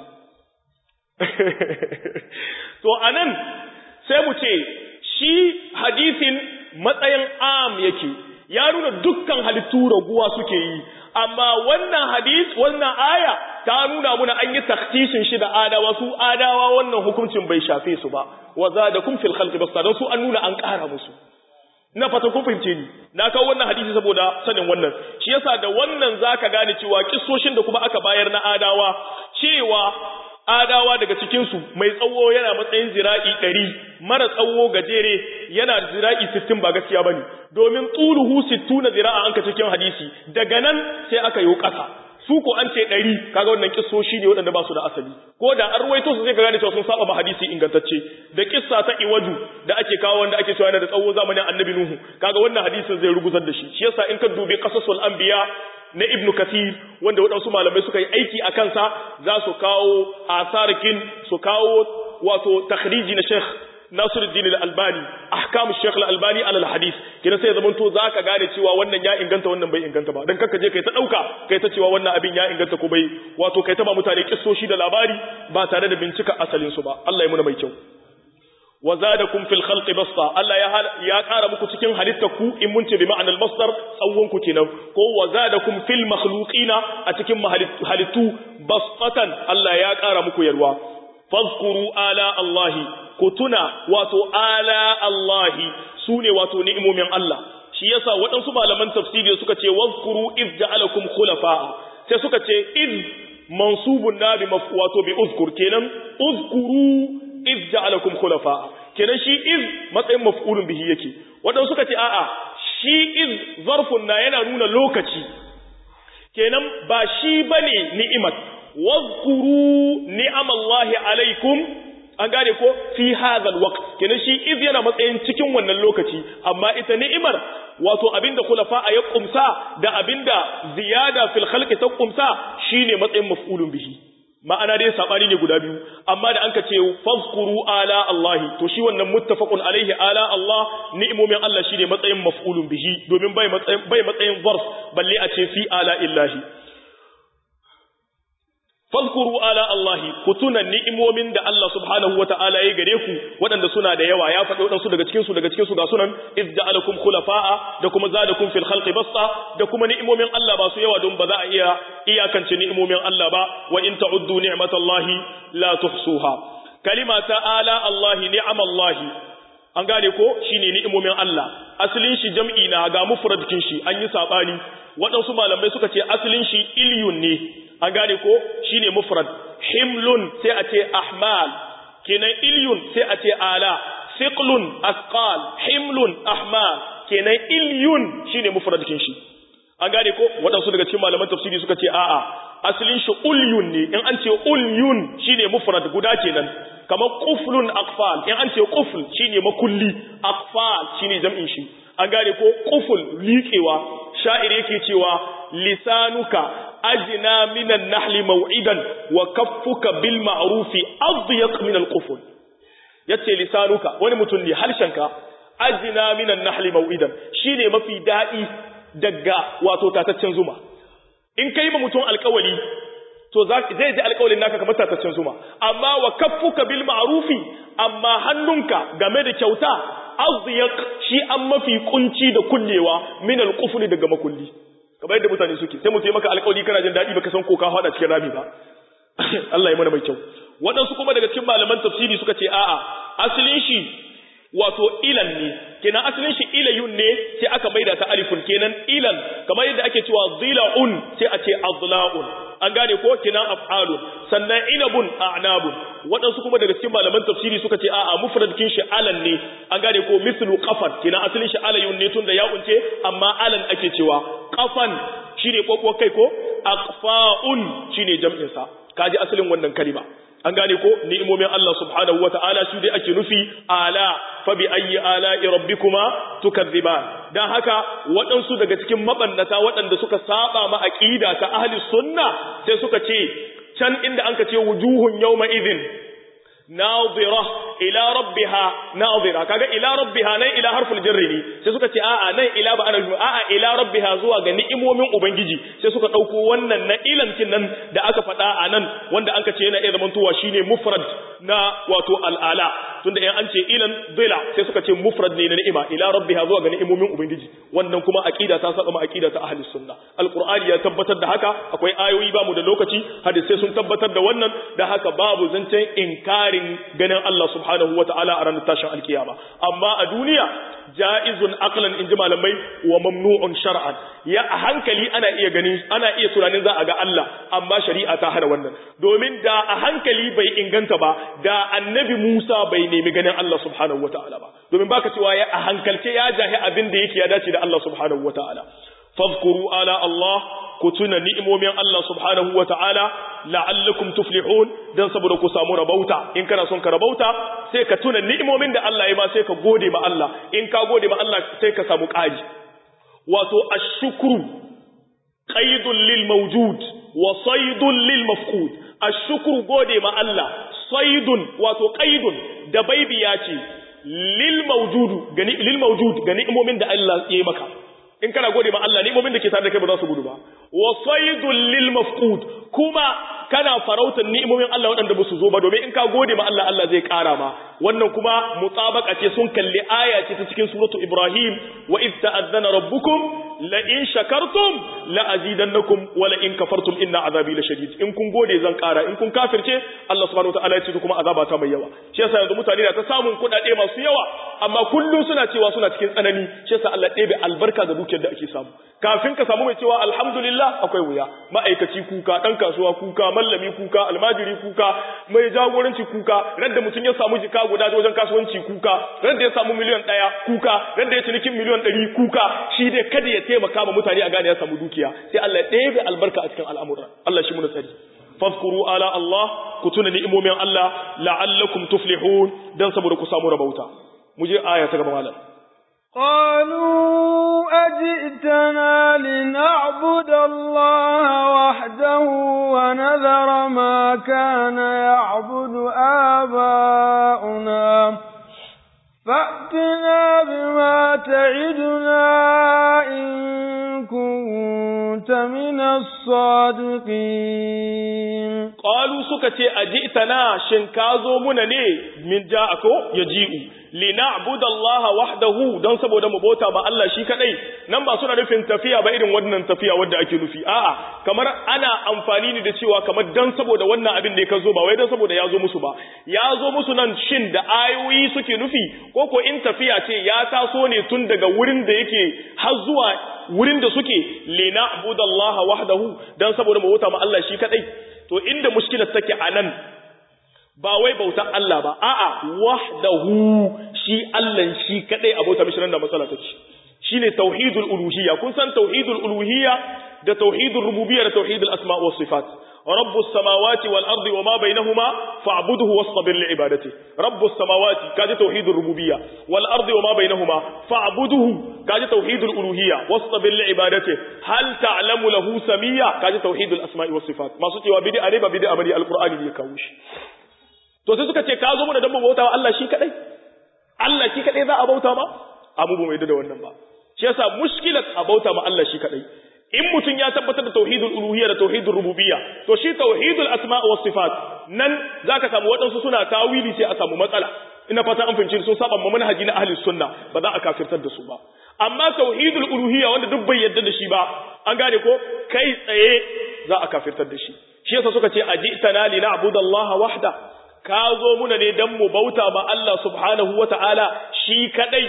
to anan sai mu ce shi hadisin matsayin am yake ya nuna dukkan halittu raguwa suke yi amma wannan hadis wannan aya ta nuna muna an yi taktishin shi da adawa su adawa wannan hukuncin bai shafe su ba wa zadakum fil khalqi basta don su an nuna an ƙara musu na fata kun fahimce ni na kawo wannan hadisi saboda sanin wannan shi yasa da wannan zaka gane cewa kissoshin da kuma aka bayar na adawa cewa adawa daga cikinsu mai tsawo yana matsayin zira'i ɗari mara tsawo gajere yana zira'i sittin ba gaskiya ba ne domin tsuluhu sittu na zira'a an ka cikin hadisi daga nan sai aka yi ƙasa su ko an ce ɗari kaga wannan kissoshi ne waɗanda ba su da asali ko da an ruwaito su sai ka gane cewa sun saba ma hadisi ingantacce da kissa ta iwaju da ake kawo wanda ake cewa yana da tsawo zamanin annabi nuhu kaga wannan hadisin zai ruguzar da shi shi yasa in ka dubi qasasul anbiya na ibnu kathir wanda waɗansu malamai suka yi aiki a kansa za su kawo asarikin su kawo wato takhriji na sheikh nasiruddin al-albani ahkam sheikh al-albani ala al-hadith kina sai zaman to zaka gane cewa wannan ya inganta wannan bai inganta ba dan kanka je kai ta dauka kai ta cewa wannan abin ya inganta ko bai wato kai ta ba mutane kissoshi da labari ba tare da bincika asalin su ba Allah ya muna mai kyau wa zadakum fil khalqi basta Allah ya ya kara muku cikin halitta ku in mun ce bi ma'anar masdar tsawon ku kenan ko wa zadakum fil makhluqina a cikin halittu bastatan Allah ya kara muku yarwa fadhkuru ala Allah ku tuna wato ala Allah sune wato ni'imomin Allah shi yasa waɗansu malaman tafsiri suka ce wadhkuru iz ja'alakum khulafa'a sai suka ce iz mansubun na bi wato bi uzkur kenan uzkuru iz ja'alakum khulafa kenan shi iz matsayin maf'ulun bihi yake wadanda suka ce a'a shi iz zarfun na yana nuna lokaci kenan ba shi bane ni'imat wazkuru ni'amallahi alaikum an gane ko fi hadha alwaqt kenan shi iz yana matsayin cikin wannan lokaci amma ita ni'imar wato abinda khulafa ya kumsa da abinda ziyada fil khalqi ta kumsa shine matsayin maf'ulun bihi ma'ana dai sabani ne guda biyu amma da anka ce fazkuru ala Allah to shi wannan muttafaqun alaihi ala Allah ni'imomin Allah shine matsayin maf'ulun bihi domin bai matsayin bai matsayin zarf balle a ce fi ala illahi fazkuru ala Allah ku tuna ni'imomin da Allah subhanahu wata'ala ya gare ku waɗanda suna da yawa ya faɗi waɗansu daga cikin su daga cikin su ga sunan iz ja'alakum khulafa'a da kuma zadakum fil khalqi basta da kuma ni'imomin Allah ba su yawa don ba za a iya iyakance ni'imomin Allah ba wa in ta'uddu ni'matallahi la tuhsuha kalima ta ala Allah ni'amallahi an gane ko shine ni'imomin Allah asalin shi jam'i na ga mufradkin shi an yi sabani waɗansu malamai suka ce asalin shi ilyun ne an gane ko shine mufrad himlun sai a ce ahmal kenan ilyun sai a ce ala thiqlun asqal himlun ahmal kenan ilyun shine mufradkin shi an gane ko waɗansu daga cikin malaman tafsiri suka ce a'a asalin shi ulyun ne in an ce ulyun shine mufrad guda kenan kamar quflun aqfal in an ce qufl shine makulli aqfal shine jam'in shi an gane ko qufl liƙewa sha'ir yake cewa lisanuka ajna minan nahli maw'idan wa kaffuka bil ma'rufi adyaq min al qufl yace lisanuka wani mutum ne harshenka ajna minan nahli maw'idan shine mafi dadi daga wato tataccen zuma in kai ma mutum alƙawali to zai ji alƙawalin naka kamar tataccen zuma amma wa kaffuka bil ma'rufi amma hannunka game da kyauta azyaq shi an mafi kunci da kullewa min al qufli daga makulli kamar yadda mutane suke sai mutum ya maka alƙawari kana jin daɗi baka san ko ka hada cikin rami ba Allah ya mana mai kyau waɗansu kuma daga cikin malaman tafsiri suka ce a'a asalin shi wato ilan ne kenan asalin shi ilayun ne sai aka maida ta alifun kenan ilan kamar yadda ake cewa zila'un sai a ce azla'un an gane ko kenan af'alun sannan inabun a'nabun waɗansu kuma daga cikin malaman tafsiri suka ce a'a mufradkin shi alan ne an gane ko mislu qafan kenan asalin shi alayun ne tunda ya unce amma alan ake cewa qafan shine kokko kai ko aqfa'un shine jam'in sa kaji asalin wannan kalima an gane ko ni'imomin Allah subhanahu wata'ala su dai ake nufi ala fa bi ayyi ala'i rabbikuma tukadziban dan haka waɗansu daga cikin mabannata waɗanda suka saba ma aqida ta ahli sunna sai suka ce can inda anka ce wujuhun yawma idhin nazira ila rabbiha nazira kaga ila rabbiha nan ila harful jarri ne sai suka ce a'a nan ila ba ana a'a ila rabbiha zuwa ga ni'imomin ubangiji sai suka dauko wannan na ilancin nan da aka faɗa a nan wanda anka ce yana iya zamantowa shine mufrad na wato al'ala tunda in an ce ilan bila sai suka ce mufrad ne na ni'ima ila rabbiha zuwa ga ni'imomin ubangiji wannan kuma aqida ta saba ma aqida ta ahli sunna alqur'ani ya tabbatar da haka akwai ayoyi ba mu da lokaci hadisai sun tabbatar da wannan da haka babu zancen inkari tsarin ganin Allah subhanahu wata'ala a ranar tashin alkiyama amma a duniya ja'izun aqlan in ji malamai wa mamnu'un shar'an ya a hankali ana iya gani ana iya tunanin za a ga Allah amma shari'a ta hana wannan domin da a hankali bai inganta ba da annabi Musa bai nemi ganin Allah subhanahu wata'ala ba domin baka cewa ya a hankalce ya jahi abin da yake ya dace da Allah subhanahu wata'ala fadhkuru ala Allah ku tuna ni'imomin Allah subhanahu wa ta'ala la'allakum tuflihun dan saboda ku samu rabauta in kana son ka rabauta sai ka tuna ni'imomin da Allah ya ma sai ka gode ma Allah in ka gode ma Allah sai ka samu ƙari wato ashkuru qaidun lil mawjud wa saydun lil mafqud ashkuru gode ma Allah saydun wato qaidun da baibiya ce lil mawjud ga lil mawjud ga ni'imomin da Allah ya yi maka in kana gode ma Allah ni'imomin da ke tare da kai ba za su gudu ba wa saydul lil mafqud kuma kana farautar ni'imomin Allah waɗanda ba su zo ba domin in ka gode ma Allah Allah zai ƙara ma wannan kuma mutabaka ce sun kalli aya ce ta cikin suratu Ibrahim wa id ta'azzana rabbukum la in shakartum la azidannakum wa la in kafartum inna azabi la shadid in kun gode zan ƙara in kun kafirce Allah subhanahu wataala ya ce kuma azaba ta mai yawa shi yasa yanzu mutane na ta samun kuɗaɗe masu yawa amma kullum suna cewa suna cikin tsanani shi yasa Allah ɗebe albarka ga dukiyar da ake samu kafin ka samu mai cewa alhamdulillah akwai wuya ma'aikaci kuka ɗan kasuwa kuka mallami kuka almajiri kuka mai jagoranci kuka radda mutum ya samu jika guda wajen kasuwanci kuka radda ya samu miliyan ɗaya kuka radda ya cinikin miliyan ɗari kuka shi dai kada ya taimaka ma mutane a gane ya samu dukiya sai Allah ya ɗebe albarka a cikin al'amuran Allah shi muna tsari fadhkuru ala Allah ku tuna ni'imomin Allah la'allakum tuflihun dan saboda ku samu rabauta mu je aya ta gaba malam قالوا أجئتنا لنعبد الله وحده ونذر ما كان يعبد آباؤنا فأتنا بما تعدنا إن كنت من الصادقين قالوا سكتي أجئتنا شنكازو منني من جاءكو يجيء lina'bud Allah wahdahu don saboda mu bauta ba Allah shi kadai nan ba suna nufin tafiya ba irin wannan tafiya wanda ake nufi a'a kamar ana amfani ne da cewa kamar dan saboda wannan abin da ya zo ba wai dan saboda ya zo musu ba ya zo musu nan shin da ayoyi suke nufi ko ko in tafiya ce ya taso ne tun daga wurin da yake har zuwa wurin da suke lina'bud Allah wahdahu dan saboda mu bauta ma Allah shi kadai to inda mushkilar take anan ba wai bautan Allah ba a'a wahdahu shi Allah shi kadai abota mishi nan da matsala take shine tauhidul uluhiyya kun san tauhidul uluhiyya da tauhidul rububiyya da tauhidul asma' was sifat rabbus samawati wal ardi wama bainahuma fa'budhu wastabir li ibadati rabbus samawati kaji tauhidul rububiyya wal ardi wama bainahuma fa'budhu kaji tauhidul uluhiyya wastabir li ibadati hal ta'lamu lahu samiyya kaji tauhidul asma'i was sifat masu cewa bid'a ne ba bid'a bane alqur'ani ne ya kawo shi to sai suka ce ka zo mu da dabba bauta wa Allah shi kadai Allah shi kadai za a bauta ma abu ba mai da wannan ba shi yasa mushkilat a bauta ma Allah shi kadai in mutum ya tabbatar da tauhidul uluhiyya da tauhidul rububiyya to shi tauhidul asma wa sifat nan zaka samu waɗansu suna tawili sai a samu matsala ina fata an fahimci sun saba ma manhaji na ahli sunna ba za a kafirtar da su ba amma tauhidul uluhiyya wanda duk bai yarda da shi ba an gane ko kai tsaye za a kafirtar da shi shi yasa suka ce ajitana li na'budallaha wahda ka zo muna ne don mu bauta ma Allah subhanahu wa ta'ala shi kadai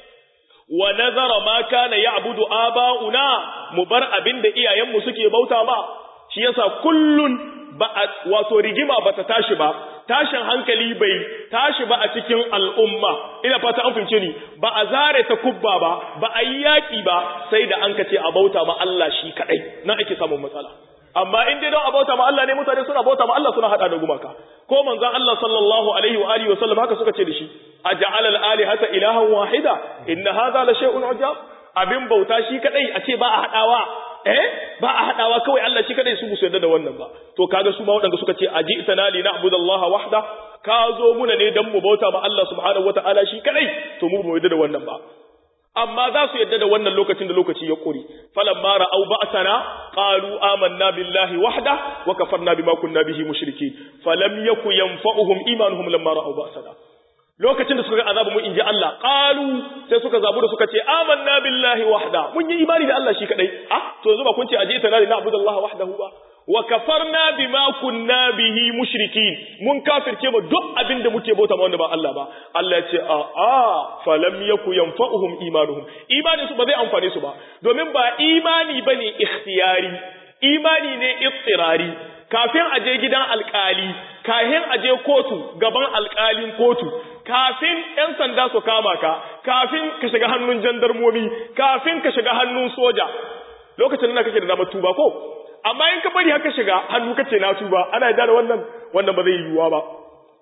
wa nazara ma kana ya'budu aba'una mu bar abinda iyayenmu suke bauta ma shi yasa kullun ba wato rigima bata tashi ba tashin hankali bai tashi ba a cikin al'umma ina fata an fince ni ba a zare ta kubba ba ba a yi yaƙi ba sai da an kace a bauta ma Allah shi kadai nan ake samun matsala amma in dai don a bauta ma Allah ne mutane suna bauta ma Allah suna hada da gumaka ko manzon Allah sallallahu alaihi wa alihi wa sallam haka suka ce da shi aj'al al-alihata ilahan wahida inna hadha la shay'un ajab abin bauta shi kadai a ce ba a hadawa eh ba a hadawa kawai Allah shi kadai su musu yarda da wannan ba to kaga su ma waɗanda suka ce aji itana li na'budallaha wahda ka zo muna ne dan mu bauta ma Allah subhanahu wataala shi kadai to mu ba yarda da wannan ba amma za su yadda da wannan lokacin da lokaci ya kuri falamma ra'aw ba'sana qalu amanna billahi wahda wa kafarna bima kunna bihi mushrikeen falam yaku yanfa'uhum imanuhum lamma ra'aw ba'sana lokacin da suka ga azabu mun inji Allah qalu sai suka zabu da suka ce amanna billahi wahda mun yi imani da Allah shi kadai ah to yanzu ba kun ce aje ita na na'budallaha wahdahu ba wa kafarna bima kunna bihi mushrikin mun kafirce ba duk abin da muke bauta ma wanda ba Allah ba Allah ya ce a a falam yaku yanfa'uhum imanuhum imani su ba zai amfane su ba domin ba imani bane ikhtiyari imani ne ittirari kafin a je gidan alkali kafin a je kotu gaban alkalin kotu kafin ‘yan sanda su kama ka, kafin ka shiga hannun jandarmomi, kafin ka shiga hannun soja, lokacin da kake da damar tuba ko? Amma in ka bari haka shiga hannu kace na tuba, ana yadda da wannan, wannan ba zai yiwuwa ba.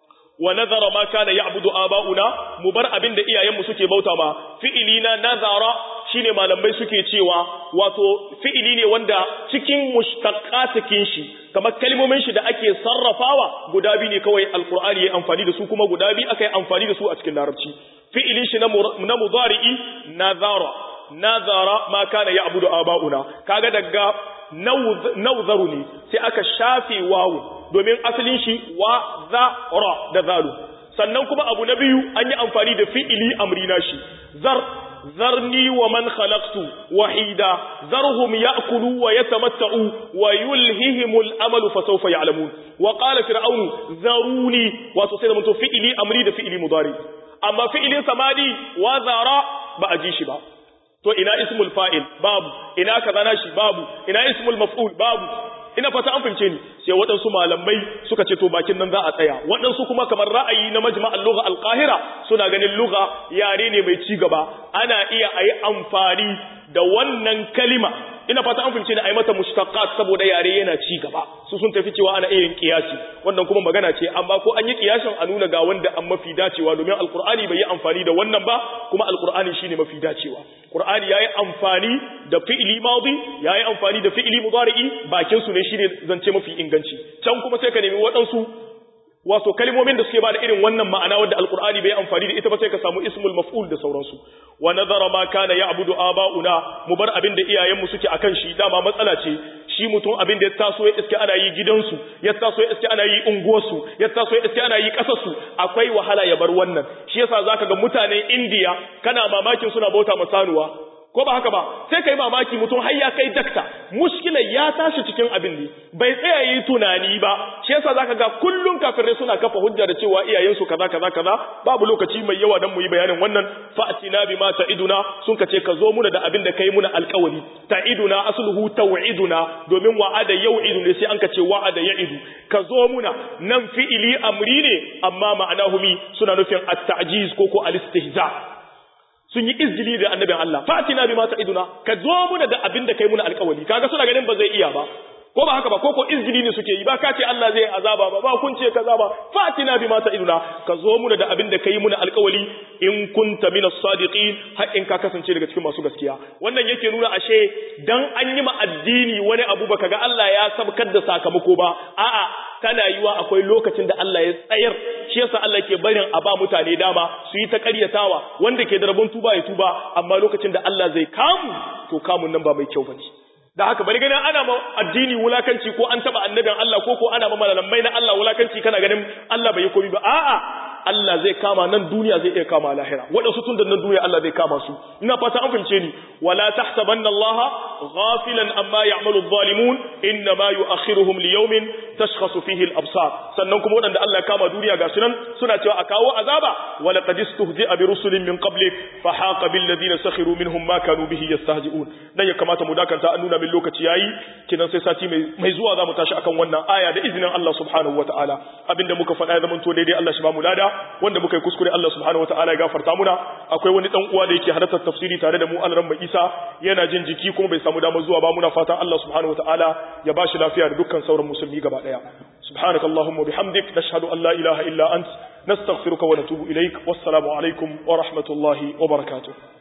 Wa nazara ma kana ya'budu aba'una mu bar abin da iyayenmu suke bauta ma fi'ili na nazara shine malamai suke cewa wato fi'ili ne wanda cikin mushtaqatikin shi kamar kalmomin shi da ake sarrafawa guda biyu ne kawai alqur'ani yayi amfani da su kuma guda biyu aka yi amfani da su a cikin larabci fi'ilin shi na mudari'i nazara nazara ma kana ya'budu aba'una kaga daga nawzaru ne sai aka shafe wawu domin asalin shi wa za ra da zalu sannan kuma abu na biyu an yi amfani da fi'ili amrina shi zar ذرني ومن خلقت وحيدا ذرهم يأكلوا ويتمتعوا ويلههم الأمل فسوف يعلمون وقال فرعون ذروني وتصير من فئلي أمري ده فئلي مضاري أما فئلي سمادي وذرا بأجيش با to ina ismul fa'il babu ina kaza nashi babu ina ismul maf'ul babu ina fata an fahimce ni sai waɗansu malamai suka ce to bakin nan za a tsaya waɗansu kuma kamar ra'ayi na majma'al lugha al-qahira suna ganin lugha yare ne mai ci gaba ana iya ayi amfani da wannan kalima ina fata an fahimce ni ayi mata mushtaqat saboda yare yana ci gaba su sun tafi cewa ana iya yin kiyasi wannan kuma magana ce amma ko an yi kiyasin a nuna ga wanda an mafi dacewa domin alqur'ani bai yi amfani da wannan ba kuma alqur'ani shine mafi dacewa qur'ani yayi amfani da fi'li madi yayi amfani da fi'li mudari'i bakin su ne shine zance mafi inganci can kuma sai ka nemi waɗansu wato kalmomin da suke ba da irin wannan ma'ana wadda alqur'ani bai amfani da ita ba sai ka samu ismul maf'ul da sauransu wa nazara ma kana ya'budu aba'una mu bar abin da iyayenmu suke akan shi dama matsala ce shi mutum abin da ya taso ya iske ana yi gidansu ya taso ya iske ana yi unguwarsu ya taso ya iske ana yi kasarsu akwai wahala ya bar wannan shi yasa zaka ga mutanen India kana mamakin suna bauta masanuwa ko ba haka ba sai kai mamaki mutum har ya kai dakta mushkilar ya tashi cikin abin ne bai tsaya yi tunani ba shi yasa zaka ga kullun kafirai suna kafa hujja da cewa iyayensu kaza kaza kaza babu lokaci mai yawa dan mu yi bayanin wannan fa'tina bima ta'iduna sun kace ka zo muna da abin da kai muna alƙawari ta'iduna asluhu taw'iduna domin wa'ada yau'idu ne sai an kace wa'ada ya'idu ka zo muna nan fi'ili amri ne amma ma'anahu mi suna nufin at-ta'jiz ko ko al-istihza sun yi izgili da annabin Allah fatina bima ta'iduna ka zo muna da abin da kai muna alƙawari kaga suna ganin ba zai iya ba ko ba haka ba ko ko izgili ne suke yi ba ka ce Allah zai azaba ba ba kun ce kaza ba fatina bima ta'iduna ka zo muna da abin da kai muna alƙawari in kunta minas sadiqin har in ka kasance daga cikin masu gaskiya wannan yake nuna ashe dan an yi ma addini wani abu baka ga Allah ya sabkar da sakamako ba a'a tana yiwa akwai lokacin da Allah ya tsayar shi yasa Allah ke barin a ba mutane dama su yi ta ƙaryatawa wanda ke da rabon tuba ya tuba amma lokacin da Allah zai kamu to kamun nan ba mai kyau bane da haka bari ganin ana ma addini wulakanci ko an taba annabin Allah ko ko ana ma malamai na Allah wulakanci kana ganin Allah bai yi komai ba a'a Allah zai kama nan duniya zai iya kama lahira waɗansu tun da nan duniya Allah zai kama su ina fata an fahimce ni wala tahsabanna Allah ghafilan amma ya'malu adh-dhalimun inna ma yu'akhiruhum li yawmin tashkhasu fihi al-absar sannan kuma waɗanda Allah ya kama duniya ga sunan suna cewa a kawo azaba wala qad istuhzi'a bi rusulin min qablik fa haqa bil ladina sakhiru minhum ma kanu bihi yastahzi'un dan ya kamata mu dakanta an nuna min lokaci yayi kinan sai sati mai mai zuwa zamu tashi akan wannan aya da izinin Allah subhanahu wataala abinda muka faɗa ya zamanto daidai Allah shi ba mu lada wanda muka yi kuskure Allah subhanahu wataala ya gafarta muna akwai wani dan uwa da yake halartar tafsiri tare da mu Alran Isa yana jin jiki kuma bai samu damar zuwa ba muna fatan Allah subhanahu wataala ya bashi lafiya da dukkan sauran musulmi gaba daya subhanakallahumma bihamdik nashhadu an la ilaha illa ant nastaghfiruka wa natubu ilaik wassalamu alaikum wa rahmatullahi wa barakatuh